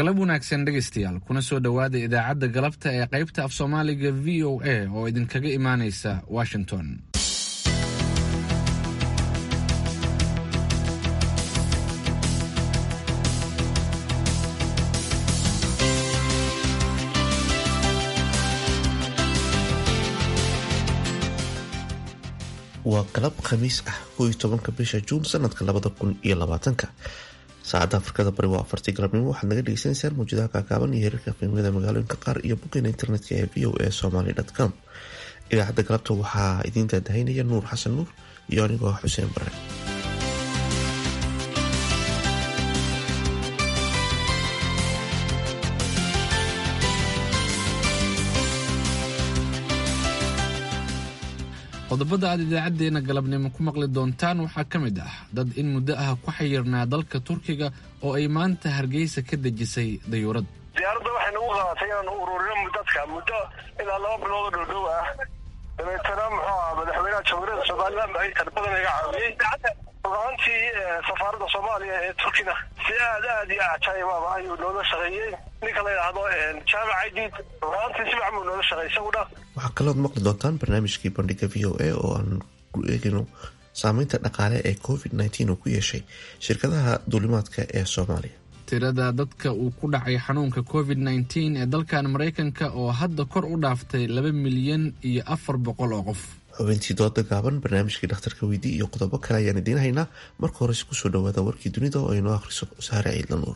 galab wanaagsan dhegaystayaal kuna soo dhowaada idaacadda galabta ee qaybta af soomaaliga v o a oo idinkaga imaanaysa washington waa galab khamiis ah kow iyo tobanka bisha juun sanadka labada kun iyo labaatanka saacadda afrikada bari waa afartii galabnimo waxaad naga dhegeysaneysaan mawjadaha kaakaaban iyo heerarka qiimada magaalooyinka qaar iyo boggeena internetka ee v o a somaly com idaacadda galabta waxaa idiin daadahaynaya nuur xasan nuur iyo anigoo xuseen bare qodobada aad idaacadeena galabnimo ku maqli doontaan waxaa ka mid ah dad in muddo ah ku xayirnaa dalka turkiga oo ay maanta hargeysa ka dejisay dayuurad diyaaradda waxay nagu qaadatay inaanu ururino dadka muddo ilaa laba bilood oo dhowdhow ah dabeetana muxuu aha madaxweynaha jamhuuriyadda somalilan ay tarbadan iga caawiyey rugaantii safaaradda soomaaliya ee turkina si aad aad iyo ajaayibaba ayuu noola shaqeeyey ninka la yidhaahdo jaamac aydid rugaantii si fiican buu noola shaqeeyey isaguna waxaa kalood maqli doontaan barnaamijkii bandhiga v o a oo aan ku eegino saameynta dhaqaale ee covid nteen oo ku yeeshay shirkadaha duulimaadka ee soomaaliya tirada dadka uu ku dhacay xanuunka covid nteen ee dalkan maraykanka oo hadda kor u dhaaftay laba milyan iyo afar boqol oo qof xubintii dooda gaaban barnaamijkii dhakhtarka weydii iyo qodobo kale ayaan idiin haynaa marka horese kusoo dhawaada warkii dunida oo aynoo akhriso saare ciidla nuur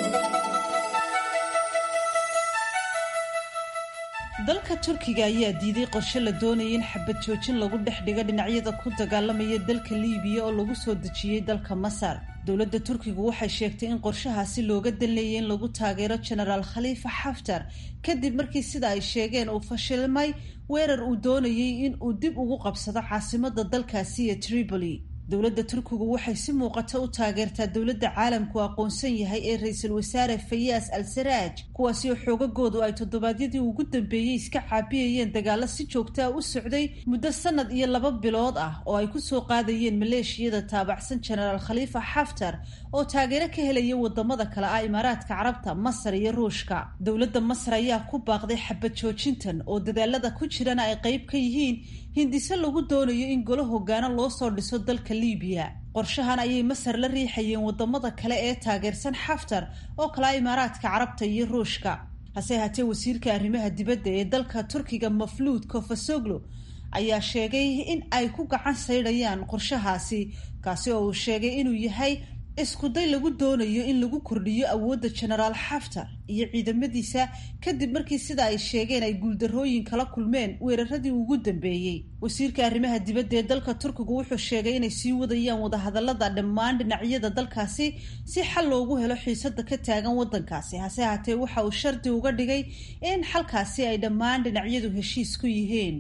dalka turkiga ayaa diiday qorshe la doonayay in xabad joojin lagu dhex dhigo dhinacyada ku dagaalamaya dalka liibiya oo lagu soo dejiyey dalka masar dowladda turkigu waxay sheegtay in qorshahaasi looga danleeyay in lagu taageero genaraal khaliifa xaftar kadib markii sida ay sheegeen uu fashilmay weerar uu doonayay in uu dib ugu qabsado caasimada dalkaasi ee tripoli dowladda turkigu waxay si muuqata u taageertaa dowladda caalamku aqoonsan yahay ee ra-iisul wasaare fayaas al saraaj kuwaasi oo xoogagoodu ay toddobaadyadii ugu dambeeyey iska caabiyayeen dagaalo si joogtaa u socday muddo sanad iyo laba bilood ah oo ay kusoo qaadayeen maleeshiyada taabacsan genaraal khaliifa xaftar oo taageero ka helaya wadamada kale ah imaaraadka carabta masar iyo ruushka dowladda masar ayaa ku baaqday xabad joojintan oo dadaalada ku jirana ay qeyb ka yihiin hindise lagu doonayo in golo hogaano loo soo dhiso dalka liibiya qorshahan ayay masar la riixayeen wadamada kale ee taageersan xaftar oo kala imaaraadka carabta iyo ruushka hase haatee wasiirka arrimaha dibadda ee dalka turkiga mafluud kofasoglo ayaa sheegay in ay ku gacan saydhayaan qorshahaasi kaasi oo uu sheegay inuu yahay iskuday lagu doonayo in lagu kordhiyo awoodda genaraal xaftar iyo ciidamadiisa kadib markii sida ay sheegeen ay guuldarrooyin kala kulmeen weeraradii ugu dambeeyey wasiirka arrimaha dibadda ee dalka turkigu wuxuu sheegay inay sii wadayaan wadahadalada dhammaan dhinacyada dalkaasi si xal loogu helo xiisada ka taagan wadankaasi hase haatee waxa uu shardi uga dhigay in xalkaasi ay dhammaan dhinacyadu heshiis ku yihiin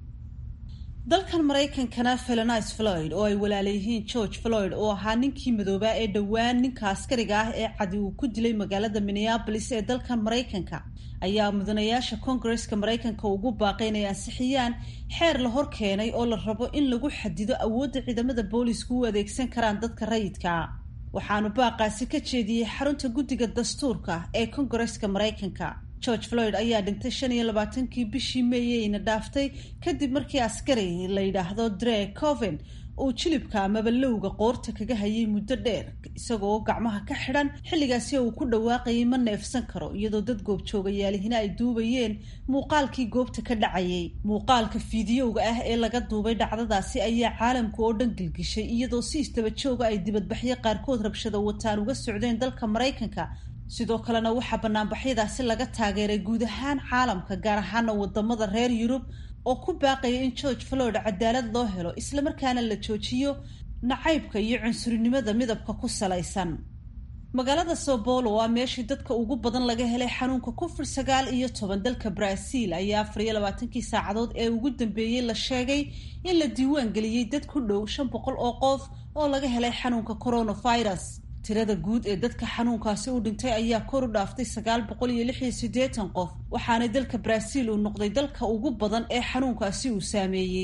dalkan maraykankana felonice floyd oo ay walaalayihiin george floyd oo ahaa ninkii madoobaa ee dhowaan ninka askariga ah ee cadi uu ku dilay magaalada minneabolis ee dalkan maraykanka ayaa mudanayaasha koongareska maraykanka ugu baaqay inay ansixiyaan xeer la hor keenay oo la rabo in lagu xadido awoodda ciidamada boolisku u adeegsan karaan dadka rayidka waxaanu baaqaasi ka jeediyey xarunta guddiga dastuurka ee koongareska maraykanka george floyd ayaa dhintay shan iyo labaatankii bishii meeyeyna dhaaftay kadib markii askari la yidhaahdo dre coven uu jilibka amaba lowga qoorta kaga hayay muddo dheer isagoo gacmaha ka xidhan xilligaasi uu ku dhawaaqayay ma neefsan karo iyadoo dad goobjoogayaalihina ay duubayeen muuqaalkii goobta ka dhacayay muuqaalka fiidiyowga ah ee laga duubay dhacdadaasi ayaa caalamka oo dhan gilgishay iyadoo si istaba jooga ay dibadbaxyo qaarkood rabshada wataan uga socdeen dalka maraykanka sidoo kalena waxaa banaanbaxyadaasi laga taageeray guud ahaan caalamka gaar ahaana wadamada reer yurub oo ku baaqaya in george floyd cadaalad loo helo islamarkaana la joojiyo nacaybka iyo cunsurinimada midabka ku salaysan magaalada sao paulo waa meeshii dadka ugu badan laga helay xanuunka covid sagaal iyo toban dalka brazil ayaa afar iyo labaatankii saacadood ee ugu dambeeyey la sheegay in la diiwaan geliyey dad ku dhow shan boqol oo qof oo laga helay xanuunka coronavirus tirada guud ee dadka xanuunkaasi u dhintay ayaa kor u dhaaftay sagaal boqol iyo lix iyo siddeetan qof waxaana dalka brazil uu noqday dalka ugu badan ee xanuunkaasi uu saameeyey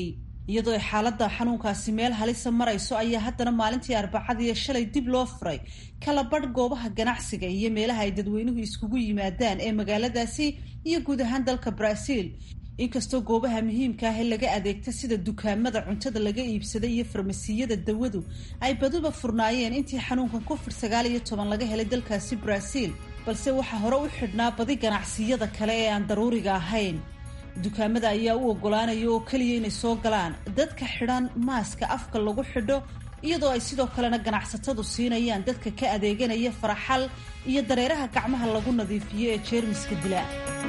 iyadoo ay xaaladda xanuunkaasi meel halisa marayso ayaa haddana maalintii arbacadiiyo shalay dib loo furay kala badh goobaha ganacsiga iyo meelaha ay dadweynuhu iskugu yimaadaan ee magaaladaasi iyo guud ahaan dalka brazil inkastoo goobaha muhiimka ah ee laga adeegta sida dukaamada cuntada laga iibsada iyo farmasiyada dawadu ay baduba furnaayeen intii xanuunkan covid sagaal iyo toban laga helay dalkaasi brazil balse waxaa hore u xidhnaa badi ganacsiyada kale ee aan daruuriga ahayn dukaamada ayaa u ogolaanaya oo keliya inay soo galaan dadka xidhan maaska afka lagu xidho iyadoo ay sidoo kalena ganacsatadu siinayaan dadka ka adeeganaya faraxal iyo dareeraha gacmaha lagu nadiifiyo ee jeermiska dila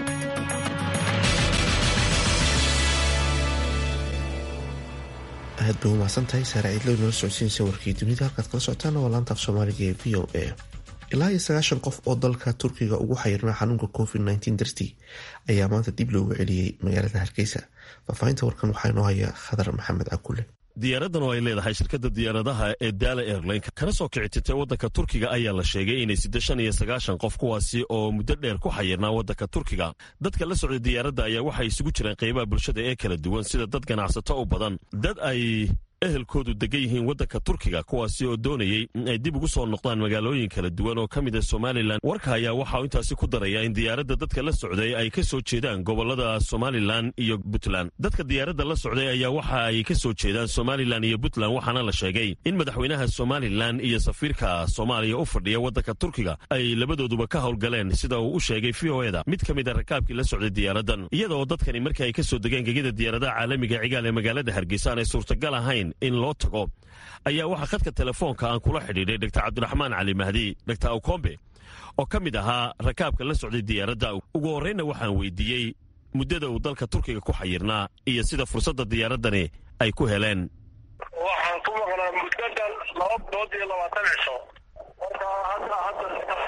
aad bay umahadsan tahay saare ciidlo inoola socodsiinaysa warkii dunida halkaad kala socotaana waa laanta af soomaaliga ee v o a ilaa iyo sagaashan qof oo dalka turkiga ugu xayirnaa xanuunka covid nteen dartii ayaa maanta dib loogu celiyey magaalada hargeysa faahfaahinta warkan waxaa inoo haya khadar maxamed cakule diyaaradan oo ay leedahay shirkadda diyaaradaha ee daala airline kana soo kici tirtay waddanka turkiga ayaa la sheegay inay sidde shan iyo sagaashan qof kuwaasi oo muddo dheer ku xayirnaa waddanka turkiga dadka la socday diyaaradda ayaa waxay isugu jireen qaybaha bulshada ee kala duwan sida dad ganacsato u badan dad ay ehelkoodu degan yihiin waddanka turkiga kuwaasi oo doonayey in ay dib ugu soo noqdaan magaalooyin kala duwan oo ka mid a somalilan warka ayaa waxaa intaasi ku daraya in diyaaradda dadka la socday ay ka soo jeedaan gobolada somalilan iyo puntland dadka diyaaradda la socday ayaa waxa ay ka soo jeedaan somalilan iyo puntland waxaana la sheegay in madaxweynaha somalilan iyo safiirka soomaaliya u fadhiya waddanka turkiga ay labadooduba ka howlgaleen sida uu u sheegay v o eda mid ka mid a rakaabkii la socday diyaaradan iyadaoo dadkani markii ay ka soo degeen gegida diyaaradaha caalamiga cigaal ee magaalada hargeysa aanay suurtagal ahayn in loo tago ayaa waxaa khadka telefoonka aan kula xidhiidhay dr cabdiraxmaan cali mahdi dr awkombe oo ka mid ahaa rakaabka la socday diyaaradda ugu horreynna waxaan weydiiyey muddada uu dalka turkiga ku xayirnaa iyo sida fursadda diyaaradani ay ku heleen waxaan ku maqnaa muddadan laba bilood iyo labaatan cisho marka hadda hadda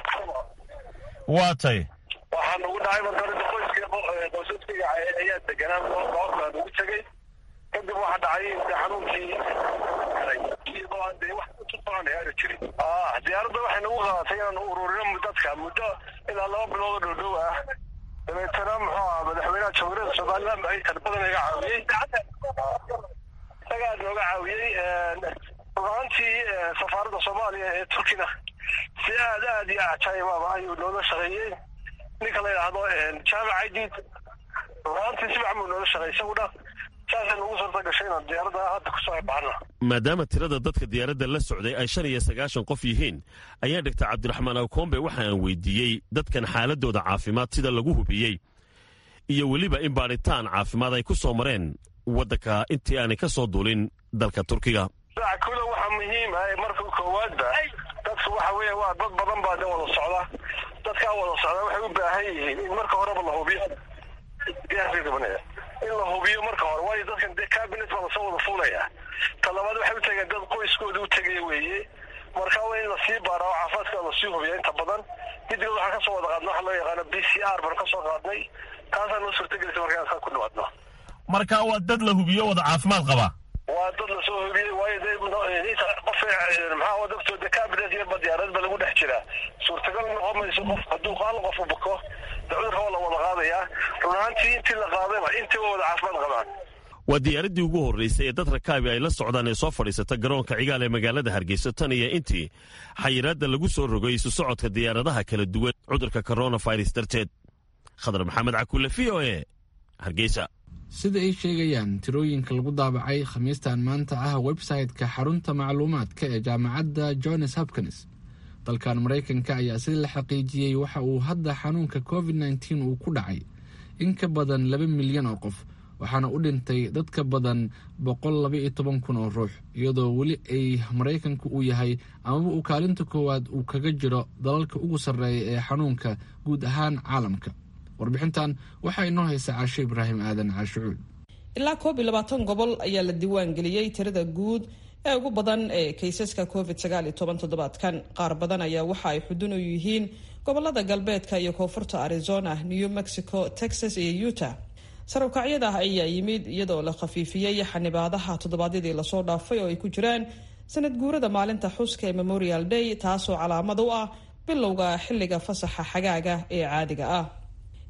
waa tay waxaa nagu dhacay marka qoyska qoysaskayga ayaa deganaa goobtaa nagu tegey kadib waxaa dhacay de xanuunkii iyadoo aan dee wax utusoconaya aana jirin diyaaradda waxay nagu qaadatay inaan ururino dadka muddo ilaa laba bilood oo dhowdhow ah dabeetana muxuu ahaa madaxweynaha jamhuuriyadda somaliland ay tarbada iga caawiyey isagaa nooga caawiyey rugaantii safaaradda soomaaliya ee turkina si aad aad iyo cajaayibaba ayuu noola shaqeeyey ninka la yidhaahdo jaamac aidid rugaantii si fican buu noola shaqeeyey isaguna saasay nagu suurta gashay inaan diyaaradda hadda kusoo baxna maadaama tirada dadka diyaaradda la socday ay shan iyo sagaashan qof yihiin ayaa dhigta cabdiraxmaan awkombe waxa aan weydiiyey dadkan xaaladooda caafimaad sida lagu hubiyey iyo weliba in baadhitaan caafimaad ay ku soo mareen waddanka intii aanay ka soo duulin dalka turkiga kula waxaa muhiim ah marka koowaadba dadku waxa weya waa dad badan baa de wada socda dadkaa wada socda waxay u baahan yihiin in marka horeba la hubiyo in la hubiyo marka hore waayo dadkan dee cabinet baa lasoo wada fuulaya talabaad waxay u tegeen dad qoyskooda u tegaya weeye marka waa in lasii baara oo caafimaadka lasii hubiya inta badan kadib waxaan kasoo wada qaadna waxa loo yaqaano b c r baan kasoo qaadnay taasaa noo suurtagelisa markaan saa ku dhawaadno marka waa dad la hubiyo wada caafimaad qaba waa dad lasoo hubiyey waayo de qof maxaa dadkoo de cabinet iyo badiyaaradba lagu dhex jiraa suurtagal noqon mayso qof hadduu hal qof u buko de cudurka waa la wada qaadayaa run ahaantii intii la qaadayba intii waa wada caafimaad qabaan waa diyaaraddii ugu horraysay ee dad rakaabi ay la socdaan ee soo fadhiisata garoonka cigaal ee magaalada hargeysa tan iyo intii xayiraadda lagu soo rogay isu socodka diyaaradaha kala duwan cudurka coronavirus darteed khadar maxamed cakulle v o e hargeysa sida ay sheegayaan tirooyinka lagu daabacay khamiistan maanta ah website-ka xarunta macluumaadka ee jaamacadda johns hopkins dalkan maraykanka ayaa sida la xaqiijiyey waxa uu hadda xanuunka covid nteen uu ku dhacay in ka badan laba milyan oo qof waxaana u dhintay dad ka badan boqol laba iyo toban kun oo ruux iyadoo weli ay maraykanku uu yahay amaba uu kaalinta koowaad uu kaga jiro dalalka ugu sarreeya ee xanuunka guud ahaan caalamka warbixintan waxaa inoo haysa caasho ibraahim aadan caashucuud ilaa koob iyo labaatan gobol ayaa la diiwaan geliyey tirada guud ee ugu badan ee kaysaska covid sagaal iyo toban toddobaadkan qaar badan ayaa waxa ay xudun u yihiin gobolada galbeedka iyo koonfurta arizona new mexico texas iyo utah sarowkacyada ayaa yimid iyadoo la khafiifiyey xanibaadaha toddobaadyadii lasoo dhaafay oo ay ku jiraan sanad guurada maalinta xuska ee memorial day taasoo calaamad u ah bilowga xilliga fasaxa xagaaga ee caadiga ah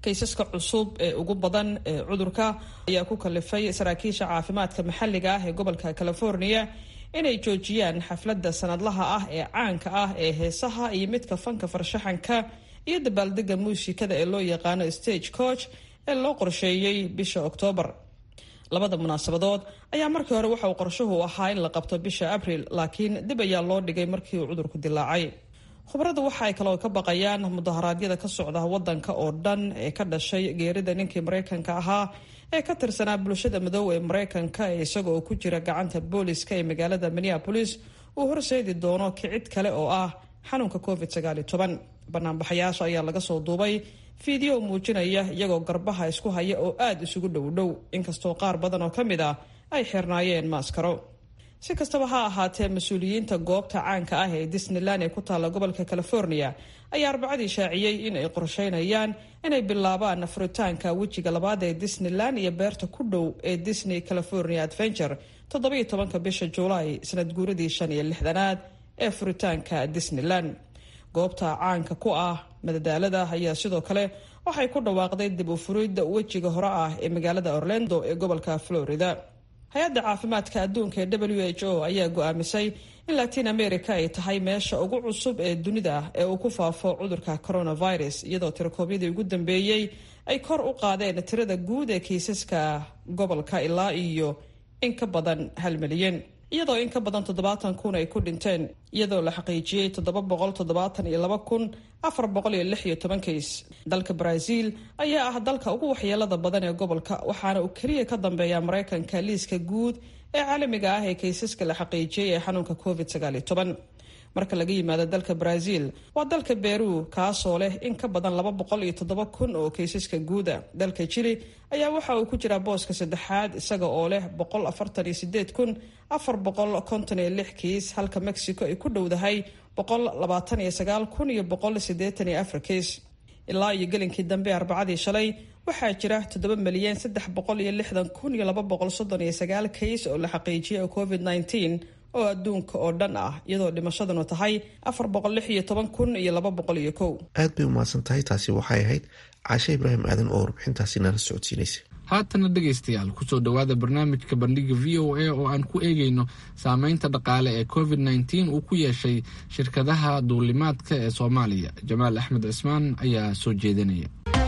kaysaska cusub ee ugu badan ee cudurka ayaa ku kalifay saraakiisha caafimaadka maxalliga ah ee gobolka california inay joojiyaan xafladda sanadlaha ah ee caanka ah ee heesaha iyo midka fanka farshaxanka iyo dabaaldega muusikada ee loo yaqaano stage coach ee loo qorsheeyey bisha oktoobar labada munaasabadood ayaa markii hore waxa uu qorshuhu ahaa in la qabto bisha abril laakiin dib ayaa loo dhigay markii uu cudurku dilaacay khubaradu waxa ay kaloo ka baqayaan mudaharaadyada ka socda wadanka oo dhan ee ka dhashay geerida ninkii maraykanka ahaa ee ka tirsanaa bulshada madow ee maraykanka ee isagoo ku jira gacanta booliska ee magaalada minneapolis uu horseedi doono kicid kale oo ah xanuunka covid banaanbaxayaasha ayaa laga soo duubay fiideo muujinaya iyagoo garbaha isku haya oo aada isugu dhowdhow inkastoo qaar badan oo ka mid ah ay xirnaayeen maaskaro si kastaba ha ahaatee mas-uuliyiinta goobta caanka ah ee disneyland ee ku taalla gobolka california ayaa arbacadii shaaciyey in ay qorsheynayaan inay bilaabaan furitaanka wejiga labaad ee disneyland iyo beerta ku dhow ee disney california adventure toddobiyo tobanka bisha juulaay sanad guuradii shan iyo lixdanaad ee furitaanka disneyland goobta caanka ku ah madadaalada ayaa sidoo kale waxay ku dhawaaqday dib u furidda wejiga hore ah ee magaalada orlando ee gobolka florida hay-adda caafimaadka adduunka ee w h o ayaa go-aamisay in latin america ay tahay meesha ugu cusub ee dunida ee uu ku faafo cudurka coronavirus iyadoo tirakoobyadii ugu dambeeyey ay kor u qaadeen tirada guud ee kiisaska gobolka ilaa iyo in ka badan hal milyan iyadoo in ka badan toddobaatan kun ay ku dhinteen iyadoo la xaqiijiyey toddoba boqol toddobaatan iyo laba kun afar boqol iyo lix iyo toban kays dalka brazil ayaa ah dalka ugu waxyeelada badan ee gobolka waxaana uu keliya ka dambeeya maraykanka liiska guud ee caalamiga ah ee kaysaska la xaqiijiyey ee xanuunka covid sagaal iyo toban marka laga yimaado dalka brazil waa dalka beru kaasoo leh in ka badan laba boqol iyo toddoba kun oo kaysaska guuda dalka jili ayaa waxa uu ku jiraa booska saddexaad isaga oo leh boqol afartan iyo sideed kun afar boqol konton iyo lix kiis halka mexico ay ku dhowdahay boqol labaatan iyo sagaal kun iyo boqol sideetan iyo afar kiis ilaa iyo gelinkii dambe arbacadii shalay waxaa jira toddoba milyan saddex boqol iyo lixdan kun iyo laba boqol soddon iyo sagaal kays oo la xaqiijiyay oo covid nneteen oo adduunka oo dhan ah iyadoo dhimashaduna tahay afar boqol lix iyo toban kun iyo laba boqol iyo kow aad bay umahadsan tahay taasi waxay ahayd caashe ibraahim aadan oo warbixintaasi nala socodsiinaysa haatana dhegaystayaal kusoo dhowaada barnaamijka bandhiga v o a oo aan ku eegayno saameynta dhaqaale ee covid nneteen uu ku yeeshay shirkadaha duulimaadka ee soomaaliya jamaal axmed cismaan ayaa soo jeedinaya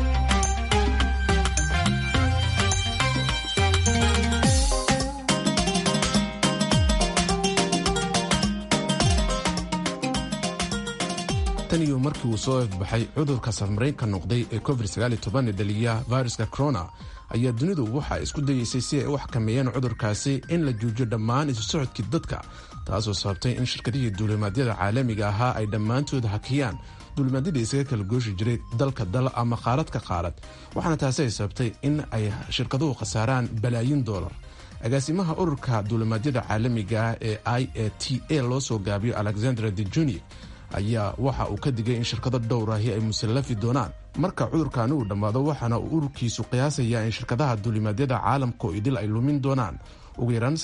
tan iyo markii uu soo ifbaxay cudurka safmaraynka noqday ee covid ee dhaliya viruska corona ayaa dunidu waxa isku dayeysay si ay u xakameeyeen cudurkaasi in la joojiyo dhammaan isu socodkii dadka taasoo sababtay in shirkadihii duulimaadyada caalamiga ahaa ay dhammaantood hakiyaan duulimaadyadii isaga kala gooshi jiray dalka dal ama qaarad ka qaarad waxaana taasi ay sababtay in ay shirkaduhu khasaaraan balaayin doolar agaasimaha ururka duulimaadyada caalamiga ah ee i a t a loo soo gaabiyo alexandra de juni ayaa waxa uu ka digay in shirkado dhowrahi ay musallafi doonaan marka cudurkaani uu dhammaado waxaana uu ururkiisu qiyaasayaa in shirkadaha duulimaadyada caalamka oo idil ay lumin doonaan ugu yaraan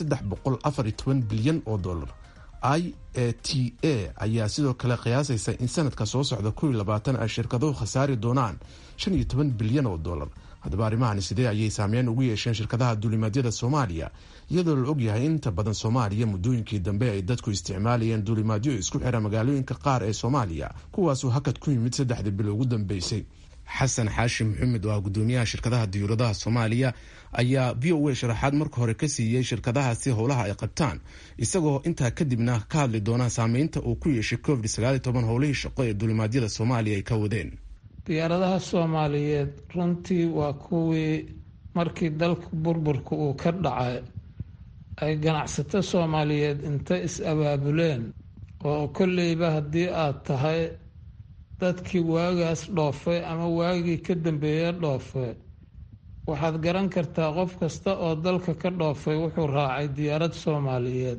bilyan oo dolar i a t a ayaa sidoo kale qiyaasaysa in sanadka soo socda ay shirkaduhu khasaari doonaan bilyan oo dolar haddaba arrimahani sidee ayay saameyn ugu yeesheen shirkadaha duulimaadyada soomaaliya iyadoo la ogyahay in inta badan soomaaliya muddooyinkii dambe ay dadku isticmaalayeen duulimaadyo isku xira magaalooyinka qaar ee soomaaliya kuwaasuu hakad ku yimid saddexdii bilo ugu dambeysay xasan xaashi maxamed oo ah gudoomiyaha shirkadaha diyuuradaha soomaaliya ayaa v o a sharaxaad marka hore ka siiyey shirkadahaasi howlaha ay qabtaan isagoo intaa kadibna ka hadli doona saameynta uu ku yeeshay covid howlihii shaqo ee duulimaadyada soomaaliya ay ka wadeen diyaaradaha soomaaliyeed runtii waa kuwii markii dalka burburka uu ka dhacay ay ganacsato soomaaliyeed inta is-abaabuleen oo kolleyba haddii aada tahay dadkii waagaas dhoofay ama waagii ka dambeeya dhoofay waxaad garan kartaa qof kasta oo dalka ka dhoofay wuxuu raacay diyaarad soomaaliyeed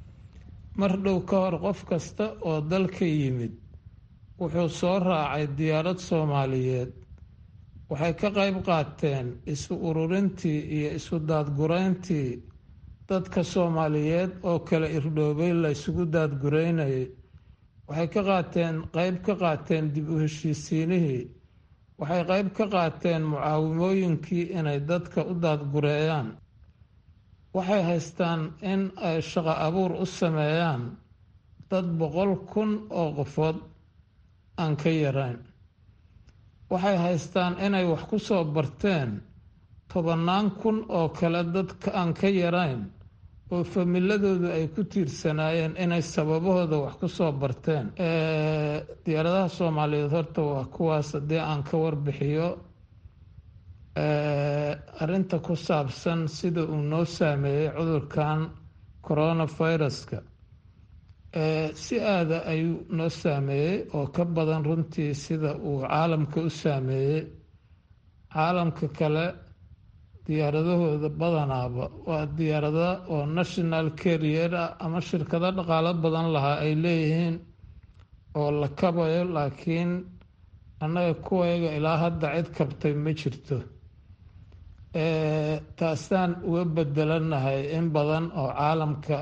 mar dhow ka hor qof kasta oo dalka yimid wuxuu soo raacay diyaarad soomaaliyeed waxay ka qayb qaateen isu ururintii iyo isu daadgureyntii dadka soomaaliyeed oo kala irdhoobay la ysugu daadgureynayay waxay ka qaateen qeyb ka qaateen dib u heshiisiinihii waxay qayb ka qaateen mucaawimooyinkii inay dadka u daadgureeyaan waxay haystaan in ay shaqo abuur u sameeyaan dad boqol kun oo qofood aan ka yarayn waxay haystaan inay wax ku soo barteen tobannaan kun oo kale dadka aan ka yarayn oo familadoodu ay ku tiirsanaayeen inay sababahooda wax ku soo barteen diyaaradaha soomaaliyeed horta waa kuwaas haddii aan ka warbixiyo arrinta ku saabsan sida uu noo saameeyey cudurkan coronaviruska si aada ayuu noo saameeyey oo ka badan runtii sida uu caalamka u saameeyey caalamka kale diyaaradahooda badanaaba waa diyaarada oo national carrier ah ama shirkado dhaqaalo badan lahaa ay leeyihiin oo la kabayo laakiin annaga kuwayga ilaa hadda cid kabtay ma jirto taasaan uga bedelanahay in badan oo caalamka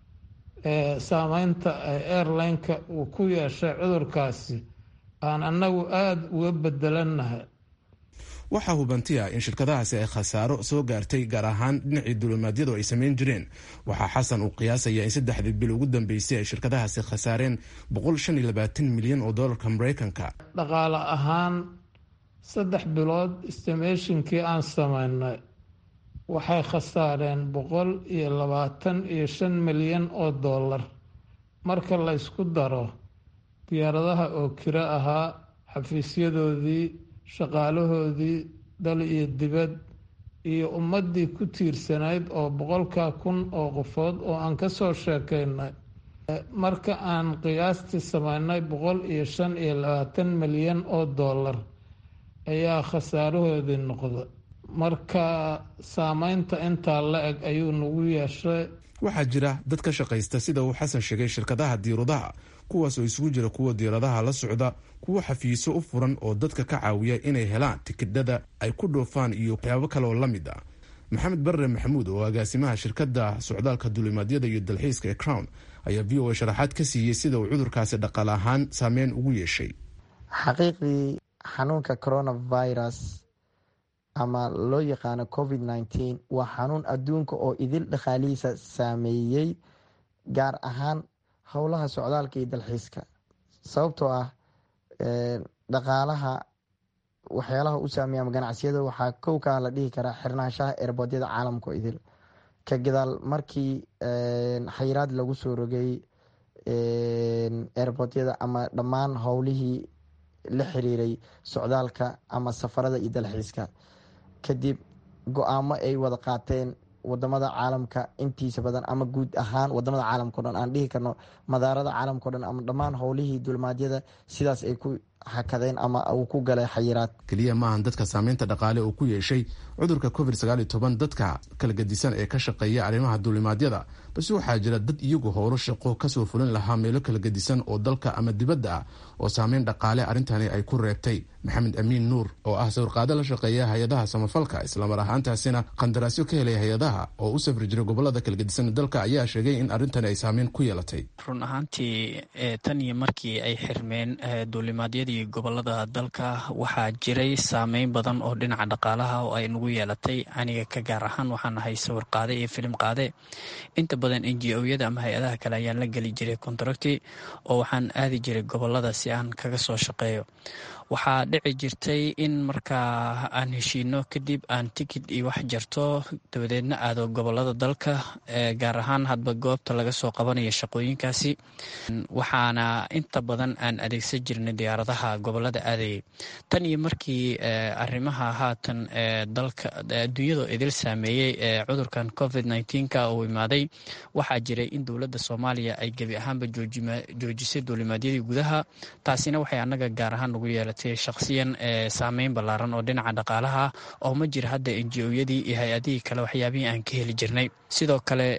saameynta airline-ka uu ku yeeshay cudurkaasi aan annagu aada uga bedelanahay waxaa hubantiya in shirkadahaasi ay khasaaro soo gaartay gaar ahaan dhinacii dulimaadyadu ay samayn jireen waxaa xasan uu qiyaasaya in saddexdii bil ugu dambeysay ay shirkadahaasi khasaareen milyan oo dolarka mareykanka dhaqaale ahaan saddex bilood stimationkii aan sameynay waxay khasaareen boqol iyo labaatan iyo shan milyan oo dollar marka la ysku daro diyaaradaha oo kiro ahaa xafiisyadoodii shaqaalahoodii dal iyo dibad iyo ummaddii ku tiirsanayd oo boqolka kun oo qofood oo aan ka soo sheekaynay marka aan qiyaastii sameynay boqol iyo shan iyo labaatan milyan oo dollar ayaa khasaarahoodii noqda marka saameynta intaa la eg ayuu nagu yeeshay waxaa jira dad ka shaqaysta sida uu xasan sheegay shirkadaha diiradaha kuwaas oo isugu jira kuwa diiradaha la socda kuwo xafiiso u furan oo dadka ka caawiya inay helaan tikidhada ay ku dhoofaan iyo waxyaabo kale oo la mid ah maxamed barre maxamuud oo agaasimaha shirkadda socdaalka dulimaadyada iyo dalxiiska ee crown ayaa v o a sharaxaad ka siiyey sida uu cudurkaasi dhaqaale ahaan saameyn ugu yeeshay xaqiiqdii xanuunka coronavirus ama loo yaqaano covid nneteen waa xanuun adduunka oo idil dhaqaalihiisa saameeyey gaar ahaan howlaha socdaalka iyo dalxiiska sababtoo ah dhaqaalaha waxyaalaha u saameeya ama ganacsiyada waxaa kow kaa la dhihi karaa xirnaanshaha erboodyada caalamka oo idil ka gadaal markii xayiraad lagu soo rogay erboodyada ama dhammaan howlihii la xiriiray socdaalka ama safarada iyo dalxiiska kadib go-aamo ay wada qaateen wadamada caalamka intiisa badan ama guud ahaan wadamada caalamkao dhan aan dhihi karno madaarada caalamkao dhan ama dhammaan howlihii dulmaadyada sidaas ay ku hakadeen ama uu ku galay xayiraad keliya maahan dadka saameynta dhaqaale uu ku yeeshay cudurka covid sagaal iyo toban dadka kala gedisan ee ka shaqeeya arrimaha duulimaadyada balse waxaa jira dad iyagu howlo shaqo kasoo fulin lahaa meelo kala gedisan oo dalka ama dibadda ah oo saameyn dhaqaale arrintani ay ku reebtay maxamed amiin nuur oo ah sawirqaado la shaqeeya hay-adaha samafalka islamar ahaantaasina qandaraasyo ka helay hay-adaha oo u safri jiray gobolada kala gedisan dalka ayaa sheegay in arrintani ay saameyn ku yeelatay run ahaantii tan iyo markii ay xirmeen duulimaadyadii gobolada dalka waxaa jiray saameyn badan oo dhinaca dhaqaalaha oo ay nagu yeelatay aniga ka gaar ahaan waxaan ahay sawir qaade iyo filim qaade inta badan n g o-yada ama hay-adaha kale ayaan la geli jiray contracti oo waxaan aadi jiray gobolada si aan kaga soo shaqeeyo waxaa dhici jirtay in markaa aan heshiino kadib aan tikid iyo wax jarto dabadeedna aado gobolada dalka gaar ahaan hadba goobta laga soo qabanayo shaqooyinkaasi waxaana inta badan aan adeegsan jirnay diyaaradaha gobolada aadayay tan iyo markii arrimaha haatan dalka adduunyada idil saameeyey ee cudurkan covid nneteen-ka uu imaaday waxaa jiray in dowladda soomaaliya ay gebi ahaanba joojisay duulimaadyadii gudaha taasina waxay annaga gaar ahaan nagu yeelatay shakhsiyan saameyn ballaaran oo dhinaca dhaqaalaha oo ma jira hadda enji-oyadii iyo hay-adihii kale waxyaabihii aan ka heli jirnay sidoo kale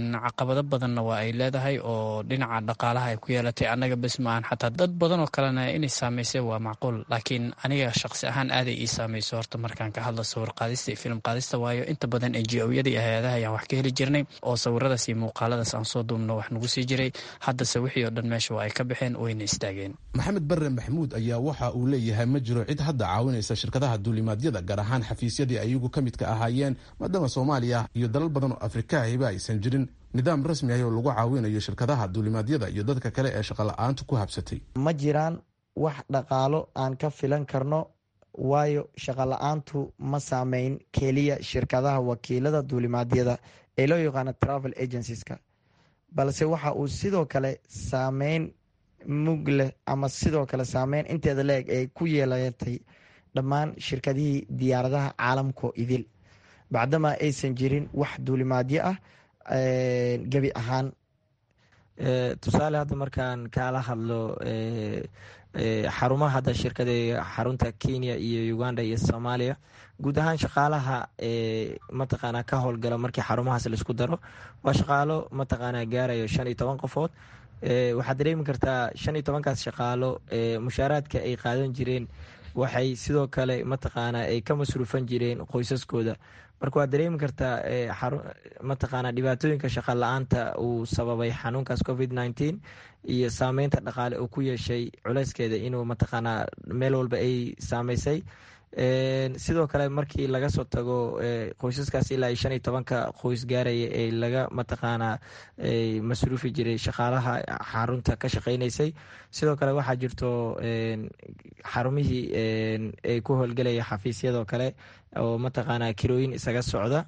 caqabado badanna waa ay leedahay oo dhinaca dhaqaalaha ay ku yeelatay annaga bes maahan xataa dad badan oo kalena inay saameysay waa macquul laakiin aniga shaqsi ahaan aaday ii saameyso horta markaan ka hadlo sawir qaadista iyo film qaadista waayo inta badan enji-oyada iyo hay-adaha ayaan wax ka heli jirnay oo sawiradaas iyo muuqaaladaas aan soo duubno wax nagu sii jiray haddase wixii oo dhan meesha waa ay ka baxeen wayna istaageen maxamed barre maxamuud ayaa waxa uu leeyahay ma jiro cid hadda caawinaysa shirkadaha duulimaadyada gaar ahaan xafiisyadii ayagu ka midka ahaayeen maadaama soomaaliya iyo dalal badan oo afrikahiba aysan jirin nidaam rasmi ah oo lagu caawinayo shirkadaha duulimaadyada iyo dadka kale ee shaqola'aantu ku habsatay ma jiraan wax dhaqaalo aan ka filan karno waayo shaqola-aantu ma saameyn keliya shirkadaha wakiilada duulimaadyada ee loo yaqaano travel agencies-ka balse waxa uu sidoo kale saameyn mug leh ama sidoo kale saameyn inteeda leeg ay ku yeelatay dhammaan shirkadihii diyaaradaha caalamkao idil bacdama aysan jirin wax duulimaadyo ah gebi ahaan tusaale hadda markaan kaala hadlo xarumaha hadda shirkada xarunta kenya iyo uganda iyo soomaaliya guud ahaan shaqaalaha mataqaana ka howlgala markii xarumahaas laisku daro waa shaqaalo mataqaana gaarayo shan iyo toban qofood waxaad dareemi kartaa shan iyo tobankaas shaqaalo mushaaraadka ay qaadan jireen waxay sidoo kale mataqaana ay ka masruufan jireen qoysaskooda marka waad dareemi kartaa mataqaana dhibaatooyinka shaqa la-aanta uu sababay xanuunkaas covid nneteen iyo saameynta dhaqaale uu ku yeeshay culeyskeeda inuu mataqaana meel walba ay saameysay sidoo kale markii laga soo tago qoysaskaas ilaa shan iyo tobanka qoys gaaraya ee laga mataqaana masruufi jiray shaqaalaha xarunta ka shaqeyneysay sidoo kale waxaa jirto xarumihii ay ku howlgelaya xafiisyadoo kale oo mataqaana kirooyin isaga socda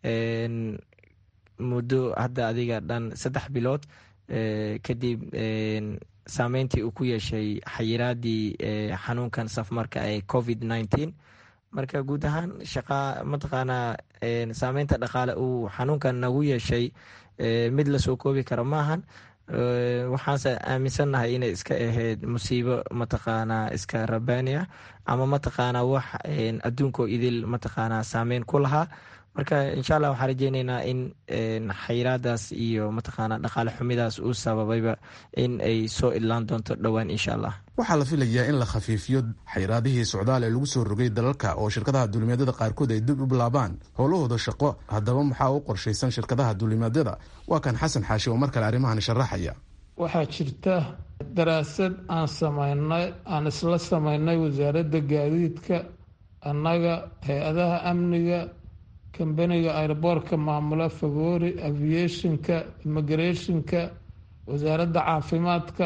muddo hadda adiga dhan saddex bilood kadib saameyntii uu ku yeeshay xayiraadii xanuunkan safmarka ee covid nneteen marka guud ahaan shaqa mataqaana saameynta dhaqaale uu xanuunkan nagu yeeshay mid lasoo koobi karo maahan waxaanse aaminsannahay inay iska ahayd musiibo mataqaana iska rabaani ah ama mataqaana wax adduunkoo idil mataqaana saameyn ku lahaa marka insha allah waxaan rajeyneynaa in xayiraadaas iyo mataqaana dhaqaale xumidaas uu sababayba in ay soo idlaan doonto dhowaan insha allah waxaa la filayaa in la khafiifiyo xayiraadihii socdaal ee lagu soo rogay dalalka oo shirkadaha duulimaadyada qaarkood ay dib u bilaabaan howlahooda shaqo haddaba maxaa u qorshaysan shirkadaha duulimaadyada waa kan xasan xaashi oo mar kale arrimahan sharaxaya waxaa jirta daraasad aan samaynay aan isla samaynay wasaaradda gaadiidka annaga hay-adaha amniga kambaniga airboortka maamula fagoori aviationka immigrationka wasaaradda caafimaadka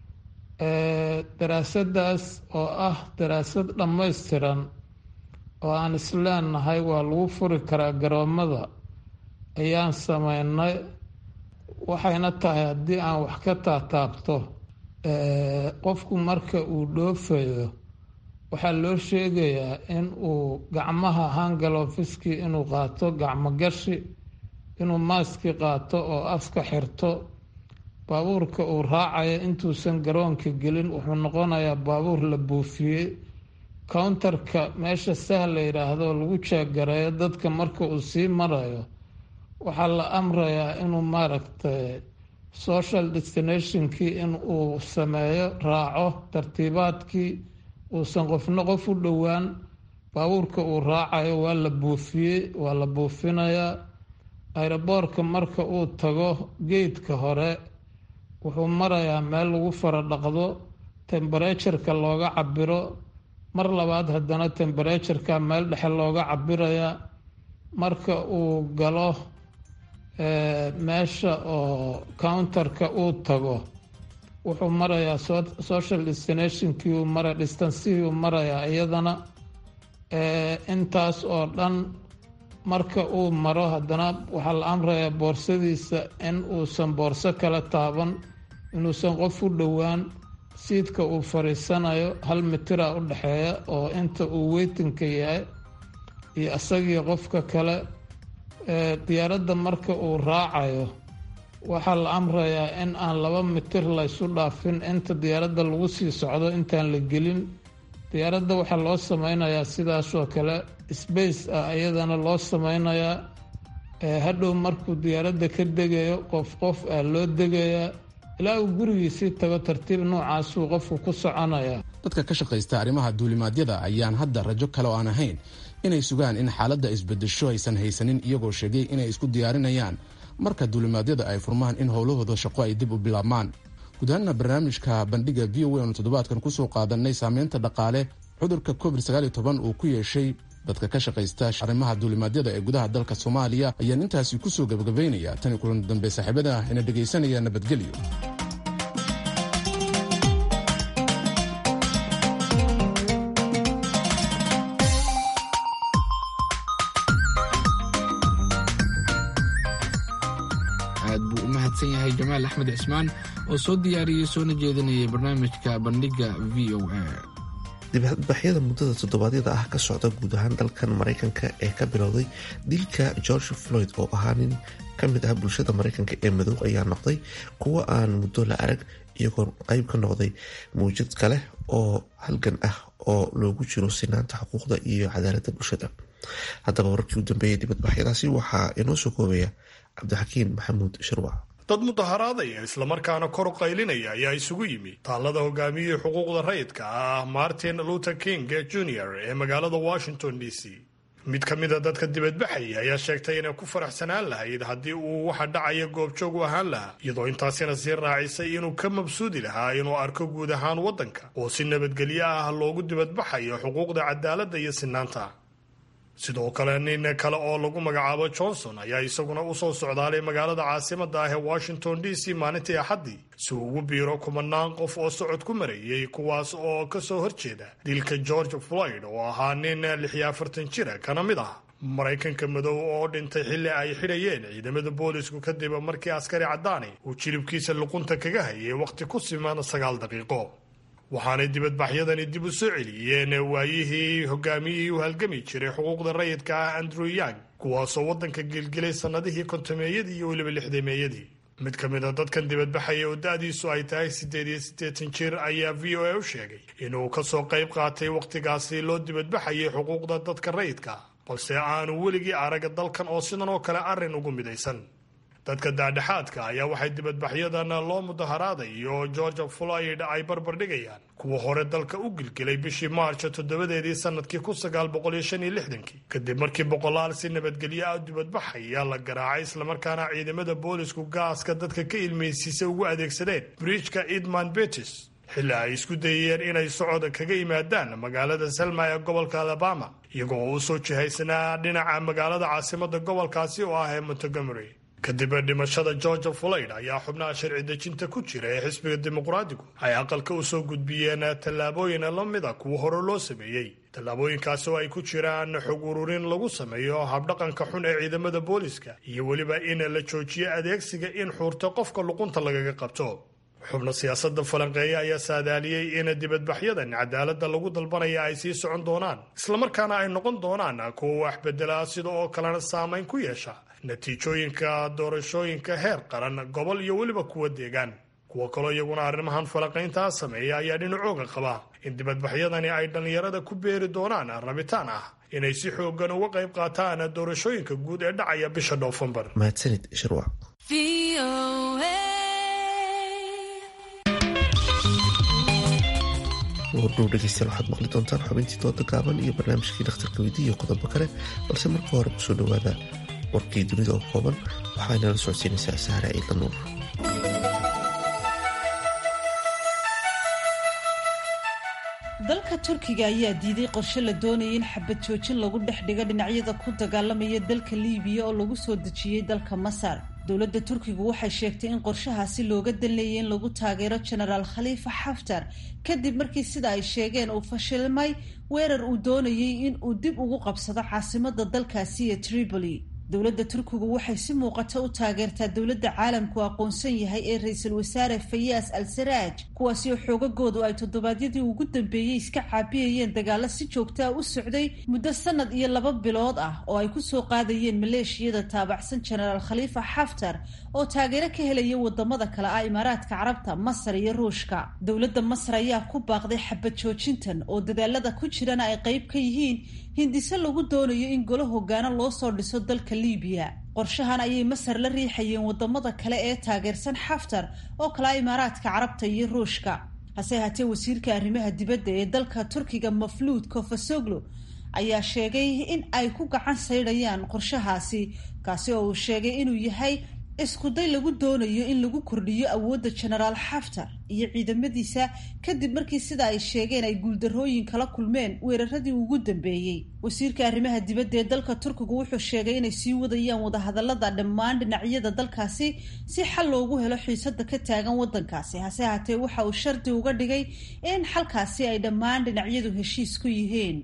daraasadaas oo ah daraasad dhammaystiran oo aan isleenahay waa lagu furi karaa garoomada ayaan sameynay waxayna tahay haddii aan wax ka taataabto qofku marka uu dhoofayo waxaa loo sheegayaa in uu gacmaha hangalofiskii inuu qaato gacmo gashi inuu maaski qaato oo afka xirto baabuurka uu raacayo intuusan garoonka gelin wuxuu noqonayaa baabuur la buufiyey countarka meesha sah la yidhaahdo lagu jeegareeyo dadka marka uu sii marayo waxaa la amrayaa inuu maaragtay social destinationkii in uu sameeyo raaco tartiibaadkii uusan qofna qof u dhowaan baabuurka uu raacayo waa la buufiyey waa la buufinayaa ayroboorka marka uu tago geedka hore wuxuu marayaa meel lagu fara dhaqdo temberetureka looga cabiro mar labaad haddana temberetureka meel dhexe looga cabirayaa marka uu galo meesha oo counterka uu tago wuxuu marayaa social destinationkii uu mara distancihii uu marayaa iyadana intaas oo dhan marka uu maro haddana waxaa la amrayaa boorsadiisa in uusan boorso kala taaban inuusan qof u dhowaan siidka uu fadhiisanayo hal mitira u dhexeeya oo inta uu weytinka yahay iyo isagii qofka kale diyaaradda marka uu raacayo waxaa la amrayaa in aan laba mitir laysu dhaafin inta diyaaradda lagu sii socdo intaan la gelin diyaaradda waxaa loo sameynayaa sidaasoo kale sbace ah iyadana loo sameynayaa hadhow markuu diyaaradda ka degayo qof qof ah loo degayaa ilaa uu gurigiisii tago tartiib noocaasuu qofku ku soconaya dadka ka shaqaysta arrimaha duulimaadyada ayaan hadda rajo kale oo aan ahayn inay sugaan in xaaladda isbedesho aysan haysanin iyagoo sheegay inay isku diyaarinayaan marka duulimaadyada ay furmaan in howlahooda shaqo ay dib u bilaabmaan guud ahaanna barnaamijka bandhiga v o aanu toddobaadkan kusoo qaadanay saameynta dhaqaale cudurka covid uu ku yeeshay dadka ka shaqaysta arrimaha duulimaadyada ee gudaha dalka soomaaliya ayaan intaasi kusoo gebagabaynaya tani kulan dambe saaxiibada ina dhegaysanaya nabadgelyo aad buu u mahadsan yahay jamaal axmed cismaan oo soo diyaariyey soona jeedinayay barnaamijka bandhiga v o a dibadbaxyada muddada toddobaadyada ah ka socda guud ahaan dalkan maraykanka ee ka bilowday dilka george floyd oo ahaa nin ka mid ah bulshada maraykanka ee madow ayaa noqday kuwo aan muddo la arag iyagoo qeyb ka noqday mawjad kale oo halgan ah oo loogu jiro sinaanta xuquuqda iyo cadaaladda bulshada haddaba wararkii u dambeeyay dibadbaxyadaasi waxaa inoo soo koobaya cabdixakiin maxamuud shirwac dad mudaharaadaya islamarkaana kor u qaylinaya ayaa isugu yimi taallada hogaamiyihii xuquuqda rayidka ah martin luther king jr ee magaalada washington d c mid ka mida dadka dibadbaxaya ayaa sheegtay inay ku faraxsanaan lahayd haddii uu waxa dhacaya goobjoog u ahaan lahaa iyadoo intaasina sii raacisay inuu ka mabsuudi lahaa inuu arko guud ahaan waddanka oo si nabadgelyo ah loogu dibadbaxayo xuquuqda cadaaladda iyo sinaanta sidoo kale nin kale oo lagu magacaabo johnson ayaa isaguna usoo socdaalay magaalada caasimada ah ee washington d c maalintii axaddii si uu ugu biiro kumanaan qof oo socod ku marayay kuwaas oo kasoo horjeeda dilka george floyd oo ahaa nin lixiyo afartan jira kana mid ah maraykanka madow oo dhintay xilli ay xidhayeen ciidamada boolisku kadib markii askari caddaani uu jilibkiisa luqunta kaga hayay wakhti ku siman sagaal daqiiqo waxaanay dibadbaxyadani dib u soo celiyeen waayihii hogaamiyihii u halgami jiray xuquuqda rayidka ah andrew yang kuwaasoo waddanka gelgelay sannadihii kontameeyadii iyo weliba lixdameeyadii mid ka mid a dadkan dibadbaxaya oo da-diisu ay tahay siddeed iyo siddeetan jir ayaa v o a u sheegay inuu kasoo qayb qaatay wakhtigaasi loo dibadbaxayay xuquuqda dadka rayidka balse aanu weligii arag dalkan oo sidan oo kale arrin ugu midaysan dadka daadhexaadka ayaa waxay dibadbaxyadan loo mudaharaadayo george floyd ay barbar dhigayaan kuwa hore dalka u gilgilay bishii maarch toddobadeedii sanadkii kun sagaal boqol iyo shan iyo lixdankii kadib markii boqolaal si nabadgelyo ah dibadbaxaya la garaacay islamarkaana ciidamada boolisku gaaska dadka ka ilmeysiisa ugu adeegsadeen bridgka edmund betis xilli ay isku dayeen inay socod kaga yimaadaan magaalada selma ee gobolka alabama iyagoo u soo jihaysanaa dhinaca magaalada caasimada gobolkaasi oo ah ee montgomery kadib dhimashada george floyd ayaa xubnaha sharci dejinta ku jira ee xisbiga dimuqraadigu ay aqalka u soo gudbiyeen tallaabooyin la mid a kuwa hore loo sameeyey tallaabooyinkaasi oo ay ku jiraan xog ururin lagu sameeyo habdhaqanka xun ee ciidamada booliska iyo weliba in la joojiyo adeegsiga in xuurta qofka luqunta lagaga qabto xubno siyaasadda falanqeeya ayaa saadaaliyey in dibadbaxyadan cadaaladda lagu dalbanaya ay sii socon doonaan islamarkaana ay noqon doonaan kuwa wax bedela sida oo kalena saamayn ku yeesha natiijooyinka doorashooyinka heer qaran gobol iyo weliba kuwa deegaan kuwa kaloo iyaguna arrimahan falanqayntaa sameeya ayaa dhinacooga qaba in dibadbaxyadani ay dhallinyarada ku beeri doonaan rabitaan ah inay si xoogan uga qayb qaataan doorashooyinka guud ee dhacaya bisha noofembar mahadsanid shirwac wardhow dhegeystayaal waxaad maqli doontaan xubintii dooda gaaban iyo barnaamijkii dhakhtarka weydi iyo qodobo kale balse marka hore kusoo dhowaada warkii dunida oo kooban waxaa inala socodsiinaysaa saara ciidla nuur dalka turkiga ayaa diiday qorshe la doonayay in xabad joojin lagu dhex dhigo dhinacyada ku dagaalamaya dalka liibiya oo lagu soo dejiyey dalka masar dowladda turkigu waxay sheegtay in qorshahaasi looga dan leeyay in lagu taageero genaraal khaliifa xaftar kadib markii sida ay sheegeen uu fashilmay weerar uu doonayay in uu dib ugu qabsado caasimada dalkaasi ee tripoli dowladda turkigu waxay si muuqata u taageertaa dowladda caalamku aqoonsan yahay ee ra-iisul wasaare fayaas al saraaj kuwaasi oo xoogagoodu ay toddobaadyadii ugu dambeeyey iska caabiyayeen dagaalo si joogtaa u socday muddo sanad iyo laba bilood ah oo ay kusoo qaadayeen maleeshiyada taabacsan genaraal khaliifa xaftar oo taageero ka helaya wadamada kale ah imaaraadka carabta masar iyo ruushka dowladda masar ayaa ku baaqday xabad joojintan oo dadaalada ku jirana ay qeyb ka yihiin hindise lagu doonayo in golo hogaano loo soo dhiso dalka liibiya qorshahan ayay masar la riixayeen wadamada kale ee taageersan xaftar oo kala imaaraadka carabta iyo ruushka hase haatee wasiirka arrimaha dibadda ee dalka turkiga mafluud kofasoglo ayaa sheegay in ay ku gacan saydhayaan qorshahaasi kaasi oo uu sheegay inuu yahay iskuday lagu doonayo in lagu kordhiyo awoodda genaraal xaftar iyo ciidamadiisa kadib markii sida ay sheegeen ay guuldarrooyin kala kulmeen weeraradii ugu dambeeyey wasiirka arrimaha dibadda ee dalka turkigu wuxuu sheegay inay sii wadayaan wadahadalada dhammaan dhinacyada dalkaasi si xal loogu helo xiisada ka taagan wadankaasi hase haatee waxa uu shardi uga dhigay in xalkaasi ay dhammaan dhinacyadu heshiis ku yihiin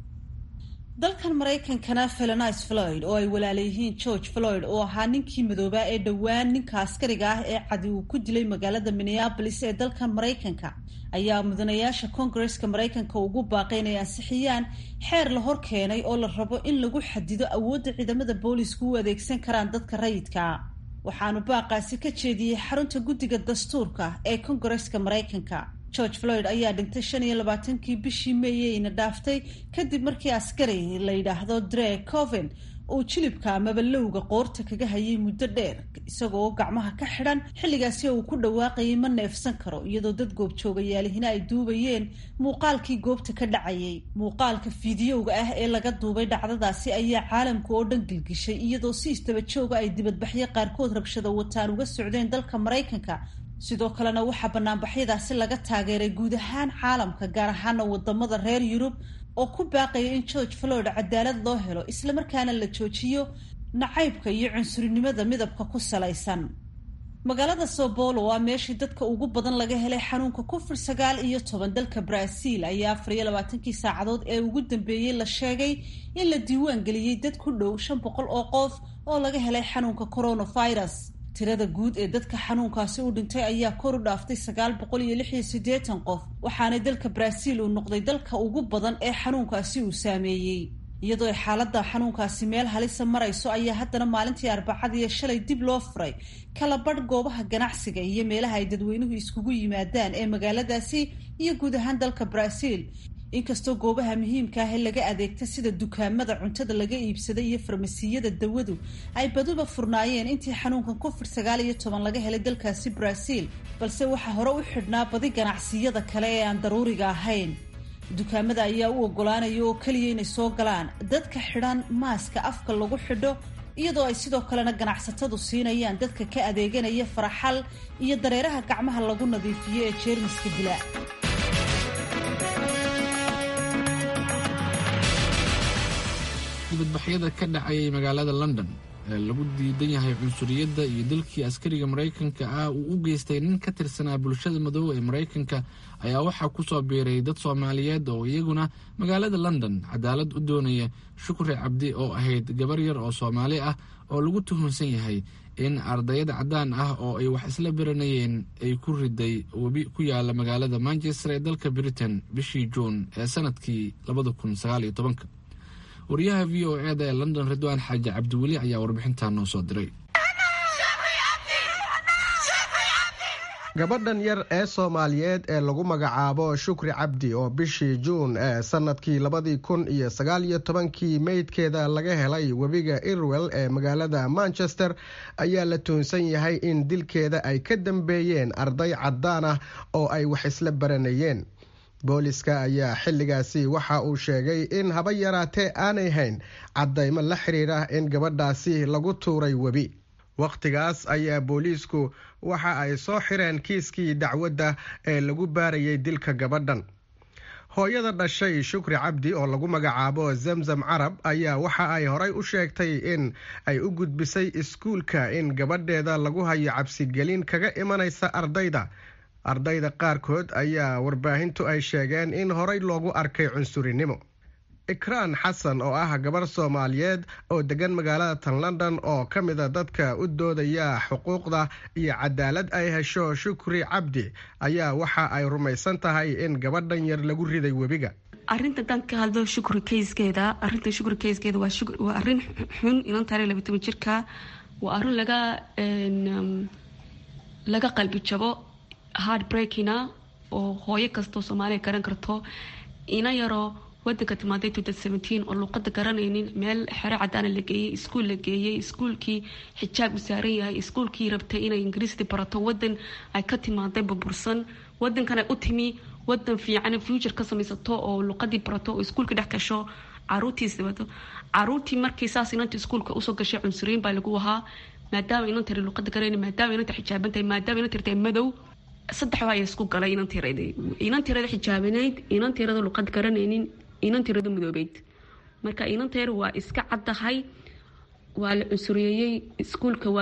dalkan maraykankana felonice floyd oo ay walaalayihiin george floyd oo ahaa ninkii madoobaa ee dhowaan ninka askariga ah ee cadi uu ku dilay magaalada minneabolis ee dalkan maraykanka ayaa mudanayaasha koongareska maraykanka ugu baaqay inay ansixiyaan xeer la hor keenay oo la rabo in lagu xadido awoodda ciidamada boolisku u adeegsan karaan dadka rayidka waxaanu baaqaasi ka jeediyey xarunta guddiga dastuurka ee koongareska maraykanka george floyd ayaa dhintay shan iyo labaatankii bishii meeyeyna dhaaftay kadib markii askari la yidhaahdo dre coven uu jilibka amaba lowga qoorta kaga hayay muddo dheer isagoo gacmaha ka xidhan xilligaasi uu ku dhawaaqayay ma neefsan karo iyadoo dad goobjoogayaalihina ay duubayeen muuqaalkii goobta ka dhacayay muuqaalka fiidiyowga ah ee laga duubay dhacdadaasi ayaa caalamka oo dhan gilgishay iyadoo si istaba jooga ay dibadbaxyo qaarkood rabshado wataan uga socdeen dalka maraykanka sidoo kalena waxaa banaanbaxyadaasi laga taageeray guud ahaan caalamka gaar ahaana wadamada reer yurub oo ku baaqaya in george floyd cadaalad loo helo islamarkaana la joojiyo nacaybka iyo cunsurinimada midabka ku salaysan magaalada sao paulo waa meeshii dadka ugu badan laga helay xanuunka covid sagaal iyo toban dalka brazil ayaa afar iyo labaatankii saacadood ee ugu dambeeyey la sheegay in la diiwaan geliyey dad ku dhow shan boqol oo qof oo laga helay xanuunka coronavirus tirada guud ee dadka xanuunkaasi u dhintay ayaa kor u dhaaftay sagaal boqol iyo lix iyo siddeetan qof waxaana dalka brazil uu noqday dalka ugu badan ee xanuunkaasi uu saameeyey iyadoo ay xaaladda xanuunkaasi meel halisa marayso ayaa haddana maalintii arbacadiiyo shalay dib loo furay kala badh goobaha ganacsiga iyo meelaha ay dadweynuhu iskugu yimaadaan ee magaaladaasi iyo guud ahaan dalka brazil inkastoo goobaha muhiimka ah ee laga adeegta sida dukaamada cuntada laga iibsaday iyo farmasiyada dawadu ay baduba furnaayeen intii xanuunkan covid sagaal iyo toban laga helay dalkaasi brazil balse waxaa hore u xidhnaa badi ganacsiyada kale ee aan daruuriga ahayn dukaamada ayaa u ogolaanaya oo keliya inay soo galaan dadka xidhan maaska afka lagu xidho iyadoo ay sidoo kalena ganacsatadu siinayaan dadka ka adeeganaya faraxal iyo dareeraha gacmaha lagu nadiifiyo ee jeermiska dila dibadbaxyada ka dhacayay magaalada london ee lagu diidan yahay cunsuriyadda iyo dalkii askariga maraykanka ah uu u geystay nin ka tirsanaa bulshada madoobe ee maraykanka ayaa waxaa kusoo biiray dad soomaaliyeed oo iyaguna magaalada london cadaalad u doonaya shukri cabdi oo ahayd gabar yar oo soomaali ah oo lagu tuhunsan yahay in ardayad caddaan ah oo ay wax isla baranayeen ay ku riday webi ku yaala magaalada manchester ee dalka britain bishii juun ee sanadkii labada kun sagaal iyo tobanka wariyaha v o eda ee london ridwaan xaaji cabdiweli ayaa warbixintaa noo soo diray gabadhan yar ee soomaaliyeed ee lagu magacaabo shukri cabdi oo bishii juun ee sanadkii labadii kun iyo sagaal iyo tobankii meydkeeda laga helay webiga irwell ee magaalada manchester ayaa la tuhunsan yahay in dilkeeda ay ka dambeeyeen arday caddaan ah oo ay wax isla baranayeen booliska ayaa xilligaasi waxa uu sheegay in haba yaraatee aanay hayn caddaymo la xiriira in gabadhaasi lagu tuuray webi wakhtigaas ayaa booliisku waxa ay soo xireen kiiskii dacwadda ee lagu baarayay dilka gabadhan hooyada dhashay shukri cabdi oo lagu magacaabo zamzam carab ayaa waxa ay horay u sheegtay in ay u gudbisay iskuulka in gabadheeda lagu hayo cabsigelin kaga imanaysa ardayda ardayda qaarkood ayaa warbaahintu ay sheegeen in horay loogu arkay cunsurinimo ikraan xasan oo ah gabar soomaaliyeed oo degan magaalada tan london oo ka mida dadka u doodaya xuquuqda iyo cadaalad ay hesho shukri cabdi ayaa waxa ay rumaysan tahay in gabadhan yar lagu riday webiga arinta haddaan ka hadlo shukri kayskeeda arinta shukri kayskeeda waa arin xun inan taare laba toban jirka waa arin laga laga qalbi jabo hard breakina oo hooyo kastoo soomaaliya garan karto ina yaroo wadanka timaaday oo luuqada garanaynin meel xero cadaana la geeyey iskuul la geeyey iskuulkii xijaab u saaran yahay iskuulkii rabtay inay ingiriisdi barato wadan ay ka timaaday burbursan wadankan ay u timi wadan fiican future ka samaysato oo luuqadii barato oo iskuulka dhex gasho caruurtiisi bato caruurtii markii saas inanta iskuulka usoo gashay cunsuriyin baa lagu ahaa maadaama inan tiri luuqada garayni maadaama inanta xijaaban tahay maadaama inan tirtahay madow saddex waa isku galay inan tirada inan tirada xijaabanayd inan tirada luuqad garanaynin inan tirada madoobeyd marka inan teer waa iska caddahay waa la cunsuriyeeyey iskuulka waa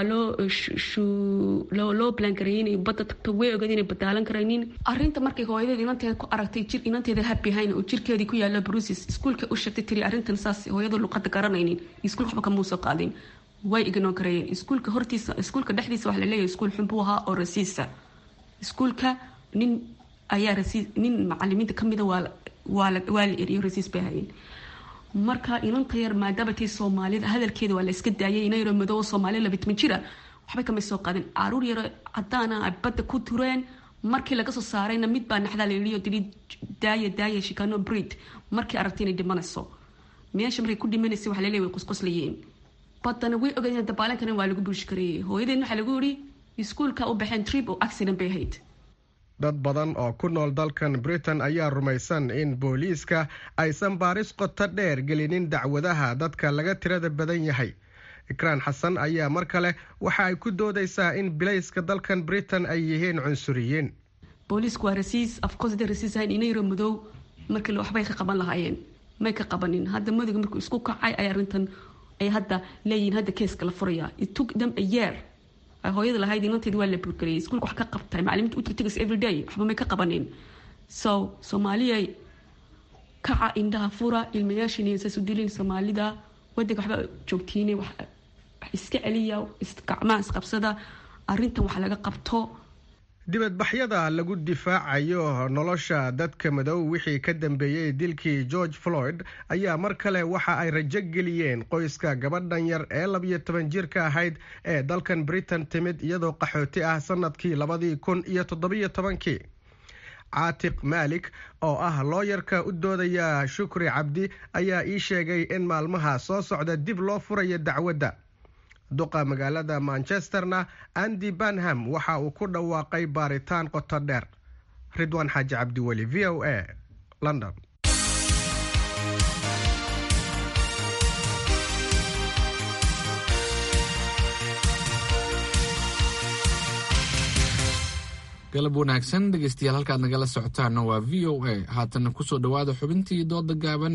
loo loo balangareeyey inay badda tagto way ogeed inay badaalan karaynin arrinta markay hooyadeed inanteeda ku aragtay jir inanteeda habihayn oo jirkeedii ku yaala brusis iskuulka u sheegtay tiri arrintan saas hooyada luuqada garanaynin iskuulka waxba kamuu soo qaadin way ignoon karayeen iskuulka hortiisa iskuulka dhexdiisa waxa laleeyahay iskuul xun buu ahaa oo rasiisa iskuulka nin ayaa rasiis nin macalimiinta kamida waa waa la waa la eriyo rasiis bay hayeen marka inanta yar maadaama tii soomaalida hadalkeeda waa la iska daayay ina yaro madoobo soomaaliya labitman jira waxbay kamay soo qaadin caruur yaro cadaana ay badda ku tureen markii laga soo saarayna mid baa naxdaa layidhi dili daaya daaya shikano breed markii aragtay inay dhimanayso meesha markay ku dhimanaysay waxa laleeyahay way qusquslayeen baddana way ogayn dabaalan karin waa lagu bulshi kareeyay hooyadeen waxaa lagu yidhi iskuulka u baxeen trip oo accident bay ahayd dad badan oo ku nool dalkan britain ayaa rumaysan in booliiska aysan baaris qoto dheer gelinin dacwadaha dadka laga tirada badan yahay ikraan xasan ayaa mar kale waxa ay ku doodaysaa in bilayska dalkan britain ay yihiin cunsuriyiin booliisku waa rasiis afcourse haday rasiis ahayn inayro madow markii waxbay ka qaban lahaayeen may ka qabanin hadda madowga markuu isku kacay ay arrintan ay hadda leeyihiin hadda keeska la furaya it took them a year hooyada lahayd inanteedi waa la buurgareyay iskuulka wax ka qabtay macalimiinta u tirtigas everyday waxba may ka qabanin so soomaaliyay kaca indhaha fura ilmayaashiina saas u dilin soomaalida wadanka waxba joogtiine wax iska celiya gacmaha isqabsada arrintan wax laga qabto dibadbaxyada lagu difaacayo nolosha dadka madow wixii ka dambeeyey dilkii george floyd ayaa mar kale waxa ay rajo geliyeen qoyska gabadhan yar ee labiyo toban jirka ahayd ee dalkan britain timid iyadoo qaxooti ah sanadkii labadii kun iyo toddobiyo tobankii caatiq maalik oo ah looyarka u doodaya shukri cabdi ayaa ii sheegay in maalmaha soo socda dib loo furayo dacwadda duqa magaalada manchesterna andy banham waxa uu ku dhawaaqay baaritaan qoto dheer ridwaan xaaji cabdiweli v o a london galab wanaagsan dhegeystayaal halkaad nagala socotaana waa v o a haatana kusoo dhowaada xubintii dooda gaaban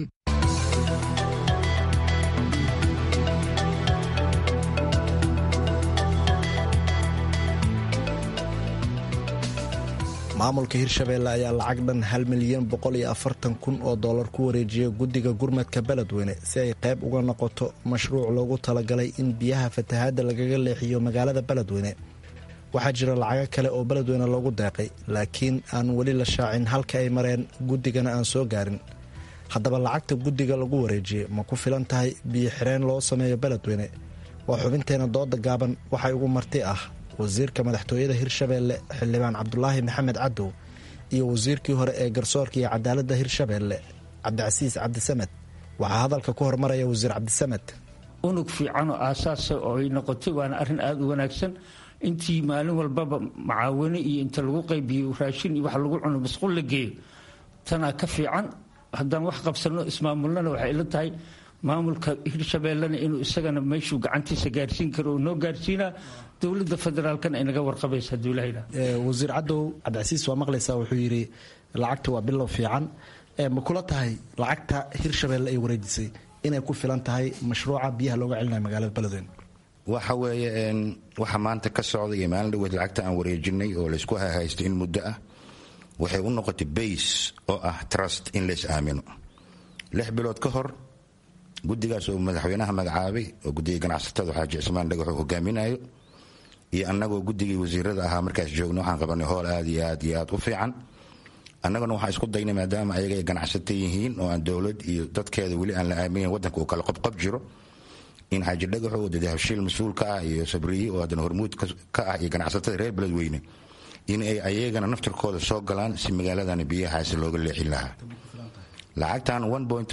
maamulka hirshabeelle ayaa lacag dhan hal milyan boqol iyo afartan kun oo dollar ku wareejiyay guddiga gurmadka beledweyne si ay qayb uga noqoto mashruuc loogu talagalay in biyaha fatahaadda lagaga leexiyo magaalada beledweyne waxaa jira lacago kale oo beledweyne loogu deeqay laakiin aan weli la shaacin halka ay mareen guddigana aan soo gaarin haddaba lacagta guddiga lagu wareejiyey ma ku filan tahay biyo xireen loo sameeyo beledweyne waa xubinteena dooda gaaban waxay ugu marti ah wasiirka madaxtooyada hirshabeelle xildhibaan cabdulaahi maxamed cadow iyo wasiirkii hore ee garsoorka iyo cadaaladda hirshabeelle cabdicasiis cabdisamed waxaa hadalka ku hormaraya wasiir cabdisamed unug fiican oo aasaasa oo ay noqotay waana arrin aada u wanaagsan intii maalin walbaba macaawino iyo inta lagu qaybiyo raashin iyo wax lagu cuno masquul la geeyo tanaa ka fiican haddaan wax qabsanno ismaamulnana waxay ila tahay maamulka hirshabeellena inuu isagana meeshuu gacantiisa gaarsiin karo oo noo gaarsiinaa dowladda federaalkana ay naga warqabaysa hadduu ilaha wasiir cadow cabdicasiis waa maqlaysaa wuxuu yidhi lacagta waa bilow fiican ma kula tahay lacagta hirshabeelle ay wareejisay inay ku filan tahay mashruuca biyaha looga celinayo magaalada beledweyne waxa weeye waxa maanta ka socda iyo maalin dhaweed lacagta aan wareejinay oo laysku hahaysto in muddo ah waxay u noqotay bays oo ah trust in lays aamino lix bilood ka hor guddigaas oo madaxweynaha magacaabay oo guddiga ganacsatada xaaji cismaan dhagaxuu hogaaminayo iyo annagoo guddigii wasiirada ahaa markaas joogna waxaan qabanay hool aad iyo aad iyo aad u fiican annaguna waxaan isku daynay maadaama ayaga ay ganacsata yihiin oo aan dowlad iyo dadkeeda weli aan la aaminin waddanka uu kala qobqob jiro in xaaji dhagaxo oo dadahabshiil mas-uulka ah iyo sabriye oo haddana hormuud ka ah iyo ganacsatada reer beledweyne in ay ayagana naftirkooda soo galaan si magaaladani biyahaasi looga leexin lahaa lacagtan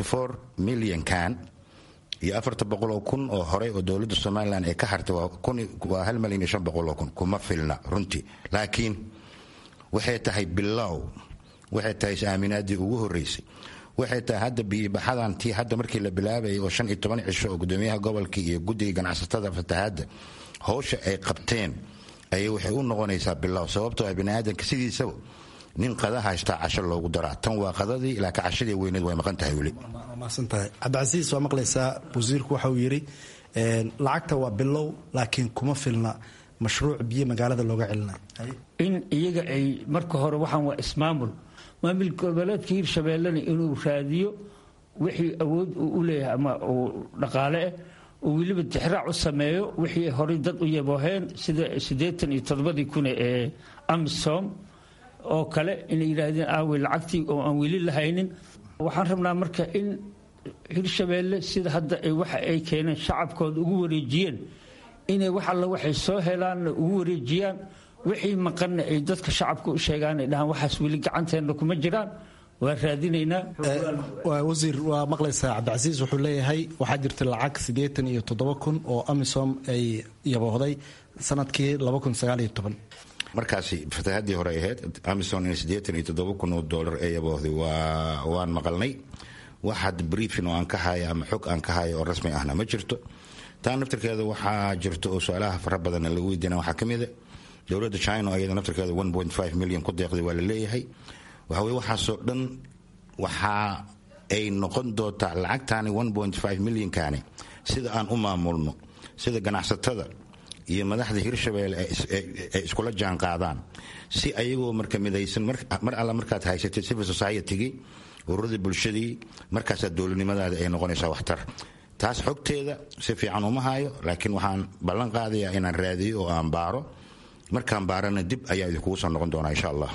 milyankan iyo afarta boqoloo kun oo horey oo dowladda somalilan ay ka hartay waa hal malyan iyo shan boqoloo kun kuma filna runtii laakiin waxay tahay bilow waxay tahay is-aaminaadii ugu horreysay waxay tahay hadda biyibaxadan tii hadda markii la bilaabayay oo shan iyo toban cisho oo gudoomiyaha gobolka iyo guddiga ganacsatada fatahaadda howsha ay qabteen ayay waxay u noqonaysaa bilow sababtoo ah biniaadanka sidiisaba nin qada haystaa casho loogu daraa tan waa qadadii laakiin cashadii weyneed way maqan tahay weli maasantahay cabdicasiis waa maqlaysaa wasiirku waxa uu yidhi lacagta waa bilow laakiin kuma filna mashruuc biyo magaalada looga celinayo in iyaga ay marka hore waxaan waa ismaamul maamul goboleedka hirshabeellena inuu raadiyo wixii awood uu u leeyahay ama uu dhaqaale ah oo weliba tixraac u sameeyo wixii horey dad u yabooheen sida siddeetan iyo toddobadii kune ee amisom oo kale inay yidhaahdeen aawe lacagtii oo aan weli lahaynin waxaan rabnaa marka in hirshabeelle sida hadda waxa ay keeneen shacabkooda ugu wareejiyeen inay wax alla waxay soo helaanna ugu wareejiyaan wixii maqanna ay dadka shacabka u sheegaan ay dhahaan waxaas weli gacanteenna kuma jiraan waa raadinaynaa wasiir waa maqlaysaa cabdicasiis wuxuu leeyahay waxaa jirta lacag siddeetan iyo toddoba kun oo amisom ay yaboohday sanadkii laba kun sagaal iyo toban markaasi fatahaddii hore ahayd amison in siddeetan iyo toddoba kun oo doolar ee yaboohday waa waan maqalnay wax had briefin oo aan ka hayo ama xog aan ka hayo oo rasmi ahna ma jirto taa naftirkeeda waxaa jirto oo su-aalaha fara badanna lagu weydiina waxaa ka mida dowladda china ayada naftirkeeda milyan ku deeqday waa la leeyahay waxa weye waxaasoo dhan waxaa ay noqon doontaa lacagtaani milyankaani sida aan u maamulno sida ganacsatada iyo madaxda hirshabeelle ay iskula jaan qaadaan si ayagoo marka midaysan mar alla markaad haysatay civil society-gii ururadii bulshadii markaasaa dowladnimadaada ay noqonaysaa waxtar taas xogteeda si fiican uma hayo laakiin waxaan ballan qaadayaa inaan raadiyo oo aan baaro markaan baarana dib ayaa idinkugu soo noqon doonaa insha allah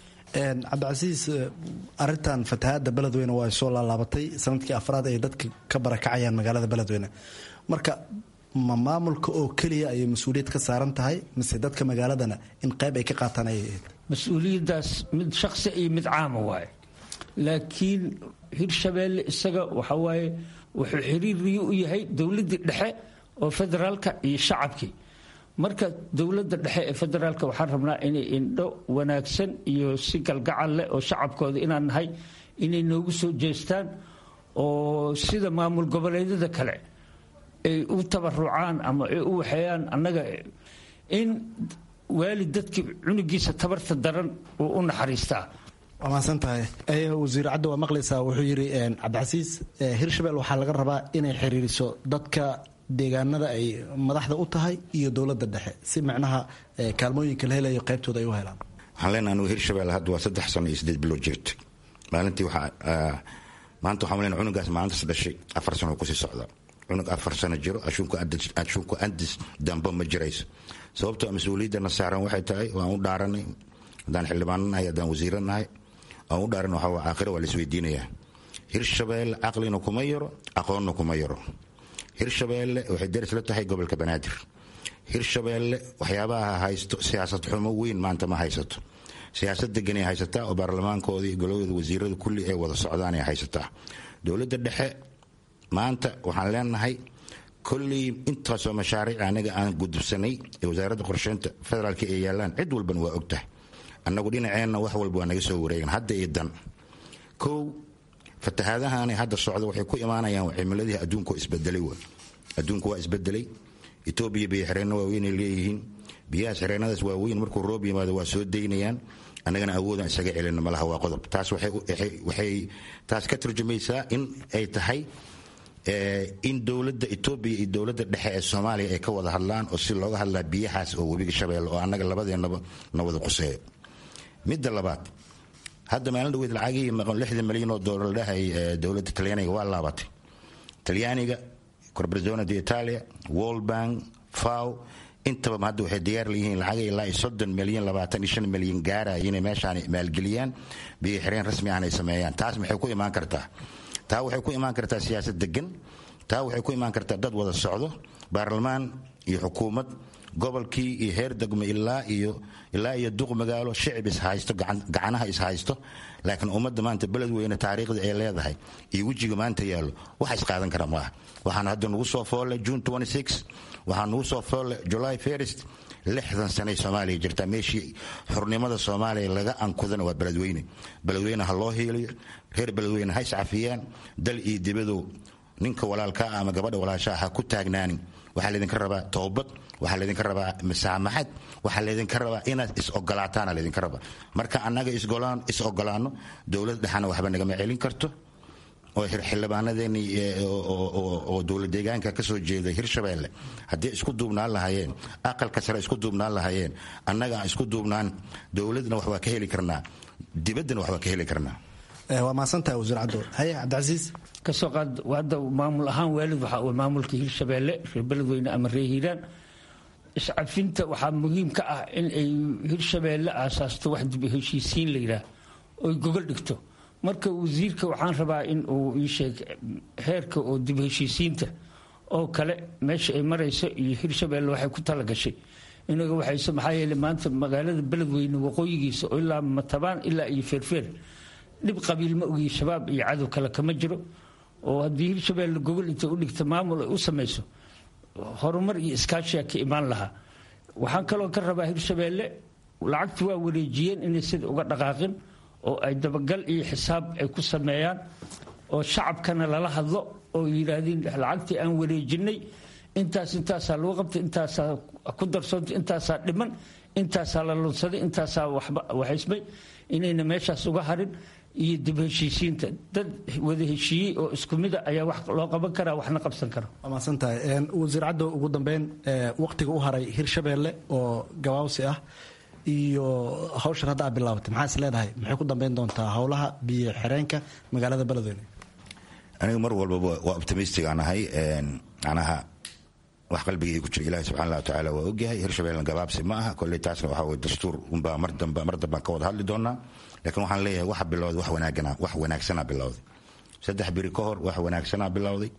cabdicasiis arintan fatahaada beledweyne waa soo laalaabatay sanadkii afraad ay dadka ka barakacayaan magaalada beledweyne marka ma maamulka oo keliya ayay mas-uuliyad ka saaran tahay mise dadka magaaladana in qayb ay ka qaataan ayay ahayd mas-uuliyaddaas mid shaqsi iyo mid caama waaye laakiin hirshabeelle isaga waxa waaye wuxuu xiriiriyo u yahay dowladdii dhexe oo federaalka iyo shacabkii marka dowladda dhexe ee federaalka waxaan rabnaa inay indho wanaagsan iyo si galgacal leh oo shacabkooda inaan nahay inay noogu soo jeestaan oo sida maamul goboleedyada kale ay u tabarucaan ama ay u waxeeyaan annaga in waalid dadkii cunugiisa tabarta daran uu u naxariistaa waa mahadsan tahay wasiir cadda waa maqlaysaa wuxuu yidhi cabdicasiis hirshabelle waxaa laga rabaa inay xiriiriso dadka deegaanada ay madaxda u tahay iyo dowladda dhexe si macnaha kaalmooyinka la helayo qaybtooda ay u helaan waxaan leenaha anugu hirshabelle hadda waa saddex sano iyo sideed bilood jirta maalintii waxaa maanta waxaan leenahay cunugaas maalintaas dhashay afar sano kusii socda cunug afar sano jiro ashuunku andis dambe ma jirayso sababtoo mas-uuliyaddana saaran waxay tahay waan u dhaaranay haddaan xildhibaano nahay haddaan wasiiro nahay aan u dhaaran waxaa aakhira waa la isweydiinayaa hirshabeelle caqlina kuma yaro aqoonna kuma yaro hirshabeelle waxay daris la tahay gobolka banaadir hirshabeelle waxyaabaha haysto siyaasad xumo weyn maanta ma haysato siyaasad deganay haysataa oo baarlamaankoodii golowda wasiirada kulli ay wada socdaanay haysataa dowladda dhexe maanta waxaan leenahay kolley intaasoo mashaariic anaga aan gudubsanay ee wasaaradda qorsheynta federaalk ay yaalaan cid walban waa ogtahay annagu dhinaceenna wax walba waa naga soo wareegan hadda iyo dan kow fatahaadahaani hadda socda waxay ku imaanayaan cimiladii adduunku isbedelay w adduunku waa isbedelay etoobiya biyo xireenno waaweynay leeyihiin biyahaas xireenadaas waaweyn markuu roob yimaado waa soo daynayaan annagana awoodaan isaga celina malaha waa qodob taas waxay taas ka turjumaysaa in ay tahay in dowladda etoobiya iyo dowladda dhexe ee soomaaliya ay ka wada hadlaan oo si looga hadlaa biyahaas oo webiga shabeelle oo annaga labadeennaba na wada quseeyo midda labaad hadda maalin dhaweyd lacagihii maqan lixdan milyan oo doolar dhahay dowladda talyaaniga waa laabatay talyaaniga corporazione di italia world bank faw intaba hadda waxay diyaar leeyihiin lacag ilaa iyo soddon milyan labaatan iyo shan milyan gaaraya inay meeshaan maalgeliyaan biyo xireen rasmi ahna ay sameeyaan taas maxay ku imaan kartaa taa waxay ku imaan kartaa siyaasad degan taa waxay ku imaan kartaa dad wada socdo baarlamaan iyo xukuumad gobolkii iyo heer degmo ilaa iyo ilaa iyo duq magaalo shicib ishaysto gacanaha ishaysto laakiin ummadda maanta beledweyne taariikhda ay leedahay iyo wejiga maanta yaallo waxa isqaadan kara maaha waxaana hadda nugu soo foolle june waxaa nugu soo foolle july first lixdan sanay soomaaliya jirtaa meeshii xurnimada soomaaliya laga ankudana waa beledweyne beledweyne ha loo hiiliyo reer beledweyne ha iscafiyaan dal iyo dibadow ninka walaalkaa ama gabadha walaashaa ha ku taagnaanin waxaa laydinka rabaa toobad waxaa laydinka rabaa masaamaxad waxaa laydinka rabaa inaad is-ogolaataana laydinka rabaa marka annaga is ogolaano dowlad dhexana waxba nagama celin karto oo xildhibaanadeeni oo dowlad deegaanka ka soo jeeda hirshabeelle haddii isku duubnaan lahaayeen aqalka sare isku duubnaan lahaayeen annaga aan isku duubnaan dowladna wax waa ka heli karnaa dibaddana wax waa ka heli karnaa waa mahadsantahay wasiir cabdo haye cabdicasiis kasoo qaad hadda maamul ahaan waalid waxa uu maamulka hirshabeelle reer beledweyne ama reer hiiraan iscafinta waxaa muhiim ka ah in ay hirshabeelle aasaasto wax dib heshiisiin la yidhaah oy gogol dhigto marka wasiirka waxaan rabaa in uu ii sheeg heerka oo dib heshiisiinta oo kale meesha ay marayso iyo hirshabeelle waxay ku talagashay inaga waxayse maxaa yeele maanta magaalada beledweyne waqooyigiisa oo ilaa matabaan ilaa iyo feerfeer dhib qabiil ma ogiyi shabaab iyo cadow kale kama jiro oo haddii hirshabeelle gogol inta u dhigta maamul ay u samayso horumar iyo iskaashiya ka imaan lahaa waxaan kaloo ka rabaa hirshabeelle lacagta waa wareejiyeen inay sida uga dhaqaaqin oo ay dabagal iyo xisaab ay ku sameeyaan oo shacabkana lala hadlo oo yidhaahdeen lacagtii aan wareejinay intaas intaasaa lagu qabtay intaasaa ku darsoontay intaasaa dhiman intaasaa la lunsaday intaasaa waxaysmay inayna meeshaas uga harin iyo dib heshiisiinta dad wada heshiiyey oo isku mida ayaa wax loo qaban karaa waxna qabsan kara waa mahadsantahay wasiir caddo ugu dambeyn waqtiga u haray hirshabeelle oo gabaawsi ah iyo hawshan hadda aad bilaabatay maxaa is leedahay maxay ku dambeyn doontaa howlaha biyo xireenka magaalada beledweyne aniga mar walbaba waa optimistic aan ahay macnaha wax qalbigii ku jira ilahi subxana wa tacaala waa ogyahay hirshabeelna gabaabsi ma aha kolley taasna waxaa weye dastuur unbaa mar dambe mar dambaan ka wada hadli doonaa laakiin waxaan leeyahay waxa bilowday wax wanaagana wax wanaagsanaa bilowday saddex biri ka hor wax wanaagsanaa bilowday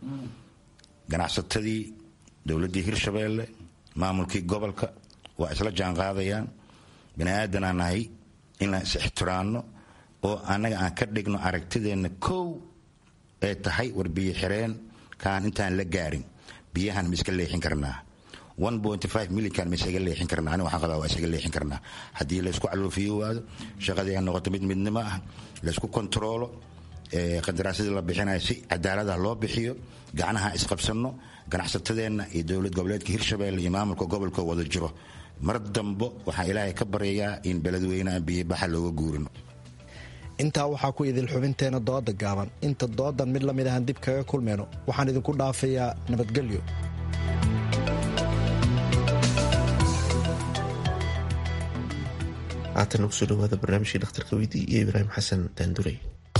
ganacsatadii dowladdii hirshabeelle maamulkii gobolka waa isla jaan qaadayaan bini aadanaa nahay inaan is ixtiraamno oo annaga aan ka dhigno aragtideenna kow ee tahay war biyo xireen kaan intaan la gaarin biyahan ma iska leexin karnaa milyankan ma isaga leexin karnaa ani waxaan qabaa waa isaga leexin karnaa haddii laysku caloofiyo waado shaqadii ay noqoto mid midnimo ah laysku kontaroolo qandaraasyadii la bixinayo si cadaalada loo bixiyo gacnaha isqabsanno ganacsatadeenna iyo dowlad goboleedka hirshabeelle iyo maamulka gobolka wada jiro mar dambo waxaan ilaahay ka baryayaa in beledweyne aan biyobaxa looga guurino intaa waxaa ku idil xubinteena dooda gaaban inta doodan mid lamid ahan dib kaga kulmayno waxaan idinku dhaafayaa nabadgelyo haatan ugu soo dhawaada barnaamijkii dhakhtarka weydii iyo ibraahim xasan daandurey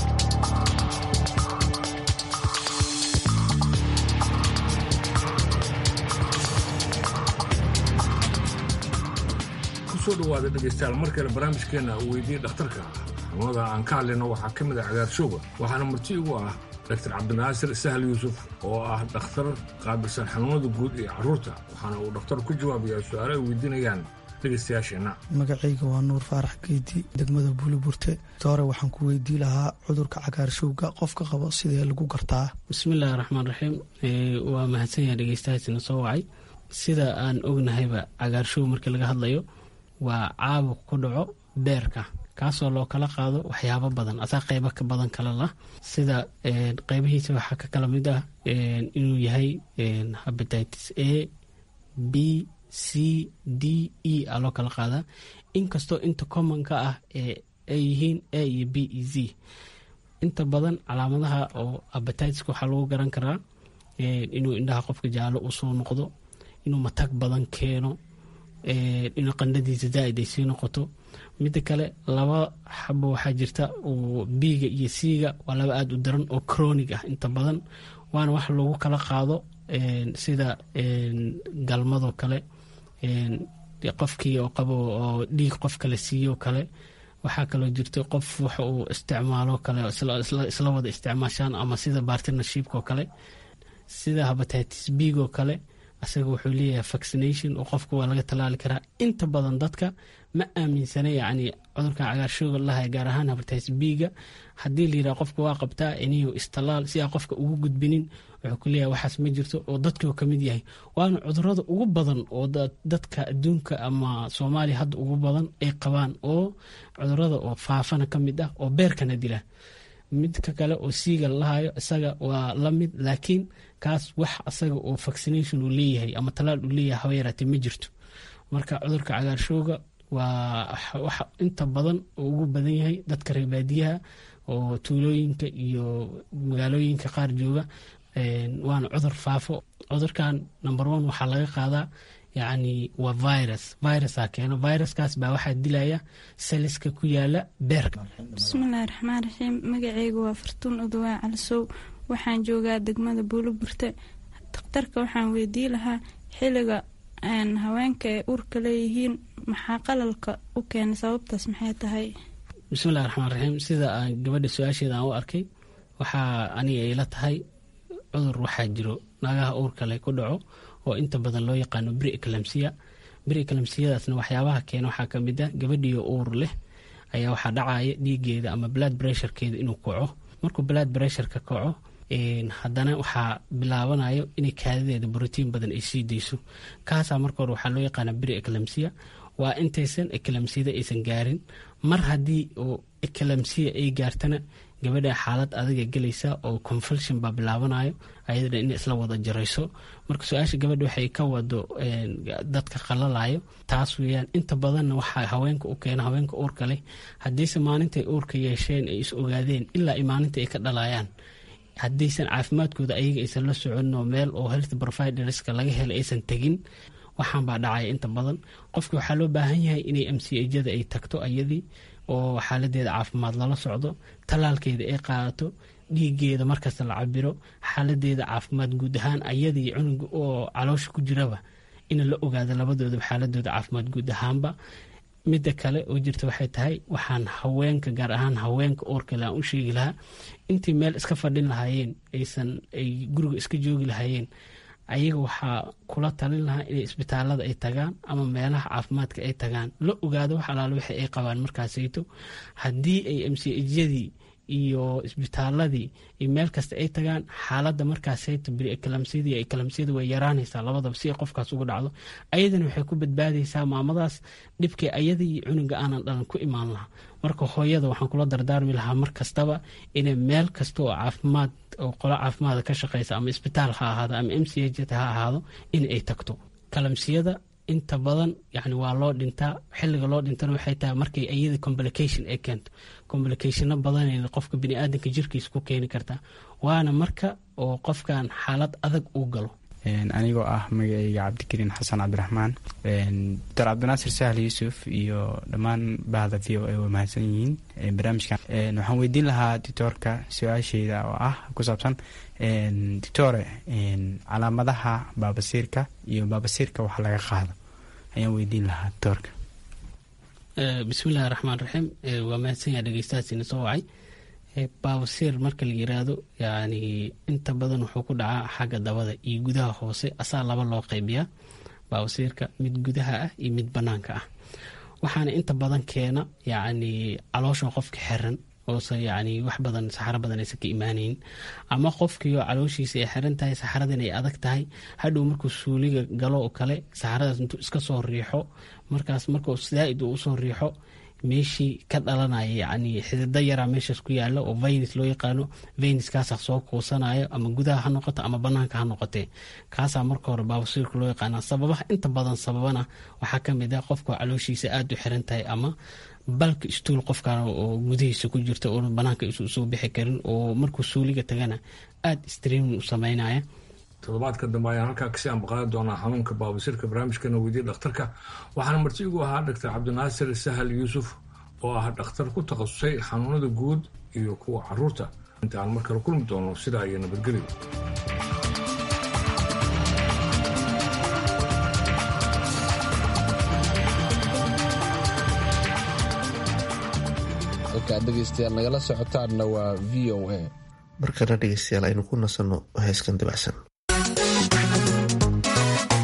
kusoo dhawaada dhegaystayaal mar kale barnaamijkeenna uu weydiiyey dhakhtarka xanuunada aan ka hadlayno waxaa ka mid ah cagaarshowga waxaana marti igu ah dr cabdinaasir sahal yuusuf oo ah dhakhtar qaabilsan xanuunada guud iyo carruurta waxaana uu dhakhtar ku jawaabayaa su-aalo ay weydiinayaan dhegaystayaasheenna magacayga waa nuur faarax geedi degmada buuliburte hore waxaan ku weydii lahaa cudurka cagaarshowga qofka qabo sidee lagu gartaa bismillahi raxmaan raxiim waa mahadsanyaha dhegeystahaasina soo wacay sida aan ognahayba cagaarshow markii laga hadlayo waa caabuq ku dhaco beerka kaasoo loo kala qaado waxyaabo badan asaa qeybo ka badan kale lah sida qeybihiisa waxaa ka kala mid ah inuu yahay habatitis a b c d e a loo kala qaadaa inkastoo inta commonka ah ay yihiin a iyo b e z inta badan calaamadaha oo abatiska waxaa lagu garan karaa inuu indhaha qofka jaalo usoo noqdo inuu matag badan keeno inuu qandhadiisa zaaid ay sii noqoto midda kale laba xabo waxaa jirta oo biiga iyo siiga waa laba aada u daran oo cronig ah inta badan waana wax lagu kala qaado sida galmadoo kale qofkii oo qabo oo dhiig qof kale siiyo kale waxaa kaloo jirta qof waxa uu isticmaalo kale isla wada isticmaashaan ama sida bartnershipkoo kale sida habatitis biigoo kale asaga wuxuu leeyahay vaccination oo qofka waa laga tallaali karaa inta badan dadka ma aaminsana yacni cudurkan cagaarshooga lahay gaar ahaan habartays biiga haddii la yidhaha qofka waa qabtaa iniyo istallaal si aa qofka ugu gudbinin wuxuu ku leeyahay waxaas ma jirto oo dadkuu ka mid yahay waana cudurada ugu badan oo dadka adduunka ama soomaaliya hadda ugu badan ay qabaan oo cudurada oo faafana ka mid ah oo beerkana dila midka kale oo siiga lahayo isaga waa la mid laakiin kaas wax asaga oo vaccination uu leeyahay ama talaal uu leeyahay haba yaraatee ma jirto marka cudurka cagaarshooga waa waxa inta badan oo ugu badan yahay dadka reebaadiyaha oo tuulooyinka iyo magaalooyinka qaar jooga waana cudur faafo cudurkan number one waxaa laga qaadaa yacni waa virus virusaa keeno viruskaas baa waxaa dilaya saliska ku yaala beerka bismillahi raxmaan raxiim magaceygu waa fartuun udawaa calisow waxaan joogaa degmada buuloburte dakhtarka waxaan weydii lahaa xiliga haweenka ay uurka leeyihiin maxaa qalalka u keena sababtaas maxay tahay bismillahi raxmaan raxiim sida aan gabadha su-aasheeda aan u arkay waxaa aniga ila tahay cudur waxaa jiro naagaha uurkale ku dhaco oo inta badan loo yaqaano bri eclamsiya bri eclamsiyadaasna waxyaabaha keena waxaa ka mid ah gabadhiyo uur leh ayaa waxaa dhacaya dhiigeeda ama blood bressurekeeda inuu kaco markuu blood bressureka kaco haddana waxaa bilaabanayo inay kaadadeeda brotiin badan ay sii dayso kaasaa marka hore waxaa loo yaqaana bri eclamsiya waa intaysan eclamsiyada aysan gaarin mar haddii oo eclamsiya ay gaartana gabadha xaalad adaga gelaysa oo confulsion baa bilaabanayo ayadana in isla wada jarayso marka su-aasha gabadha waxay ka wado dadka qalalayo taas weyaan inta badanna waxaa haweenka u keena haweenka uurka leh haddiise maalintay uurka yeesheen ay is ogaadeen ilaa i maalinta ay ka dhalayaan haddaysan caafimaadkooda ayaga aysan la soconin oo meel oo health providerska laga helay aysan tegin waxaan baa dhacaya inta badan qofki waxaa loo baahan yahay inay m c ajada ay tagto ayadii oo xaaladeeda caafimaad lala socdo tallaalkeeda ay qaadato dhiigeeda markasta la cabiro xaaladeeda caafimaad guud ahaan ayadii cunuga oo caloosha ku jiraba in la ogaado labadoodaba xaaladooda caafimaad guud ahaanba midda kale oo jirta waxay tahay waxaan haweenka gaar ahaan haweenka oorkale aan u sheegi lahaa intii meel iska fadhin lahaayeen aysan ay guriga iska joogi lahaayeen ayaga waxaa kula talin lahaa inay isbitaalada ay tagaan ama meelaha caafimaadka ay tagaan la ogaado wax alaale wixi ay qabaan markaasayto haddii ay mcjyadii iyo isbitaaladii iyo meel kasta ay tagaan xaaladda markaasayto biriekalamsiyadii ekalamsiyada way yaraanaysaa labadaba si ay qofkaas uga dhacdo ayadana waxay ku badbaadaysaa maamadaas dhibkii ayadii iyo cunuga aanan dhalan ku imaan lahaa marka hooyada waxaan kula dardaarmi lahaa mar kastaba inay meel kasta oo caafimaad oo qolo caafimaada ka shaqeysa ama isbitaal ha ahaado ama m c h ha ahaado in ay tagto kalamsiyada inta badan yani waa loo dhintaa xiliga loo dhintana waxay tahay markay iyada complication ay keento complicationo badanayna qofka biniaadanka jirkiisa ku keeni kartaa waana marka oo qofkan xaalad adag uu galo anigoo ah magaceyga cabdikariin xasan cabdiraxmaan doctor cabdinaasir sahal yuusuf iyo dhammaan bahda v o a way mahadsan yihiin barnaamijkan waxaan weydiin lahaa doctoorka su-aasheyda oo ah ku saabsan doctore calaamadaha baabasiirka iyo baabasiirka wax laga qaado ayaan weydiin lahaa doctoorka bismillahi raxmaan raxiim waa mahadsanyaa dhegeystahaasina soo wacay baabasiir marka la yiraahdo yani inta badan wuxuu ku dhacaa xagga dabada iyo gudaha hoose asaa laba loo qaybiyaa baabasiirka mid gudaha ah iyo mid banaanka ah waxaana inta badan keena yani caloosha qofka xiran oose yani wax badan saxaro badan aysan ka imaanayn ama qofkiioo calooshiisa ay xiran tahay saxaradan ay adag tahay hadhow markuu suuliga galo oo kale saxaradaas intuu iska soo riixo markaas markuu zaaid uu usoo riixo meeshii ka dhalanaya yani xidida yaraa meeshaas ku yaala oo vaynis loo yaqaano vayniskaasa soo kuusanayo ama gudaha ha noqoto ama banaanka ha noqotee kaasaa marka hore baabasiirka loo yaqaana sababaha inta badan sababana waxaa kamid ah qofka calooshiisa aada u xiran tahay ama balka istuul qofkan oo gudahiisa ku jirta oona banaanka isusoo bixi karin oo markuu suuliga tagana aada streamin u sameynaya toddobaadka dambe ayaan halkaa kasii ambaqaadi doonaa xanuunka baabasiirka barnaamijkeena weydiye dhakhtarka waxaana marti igu ahaa doctor cabdinaasir sahal yuusuf oo ah dhakhtar ku takhasusay xanuunada guud iyo kuwa caruurta inta aan mar kale kulmi doono sidaa iyo nabadgelyo halkaad dhegeystayaal nagala socotaanna waa v o a markana dhegeystayaal aynu ku nasanno heeskan dabacsan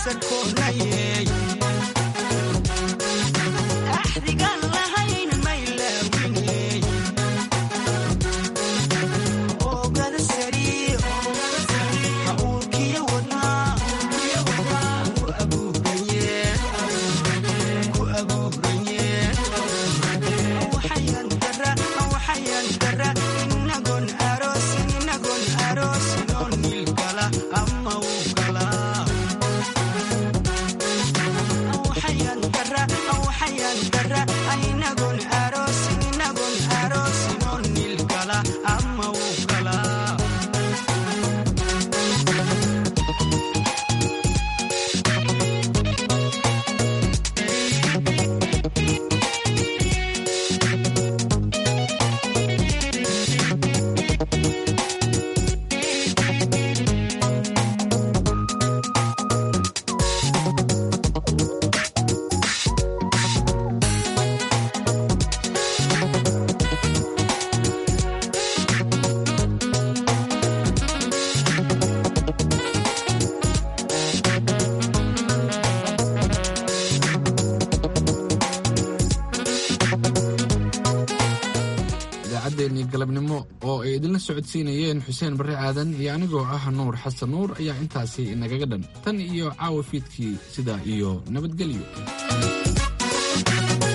idaacaddeenii galabnimo oo ay idinla socodsiinayeen xuseen barre aadan iyo anigoo ah nuur xasan nuur ayaa intaasi inagaga dhan tan iyo caawa fiidkii sidaa iyo nabadgelyo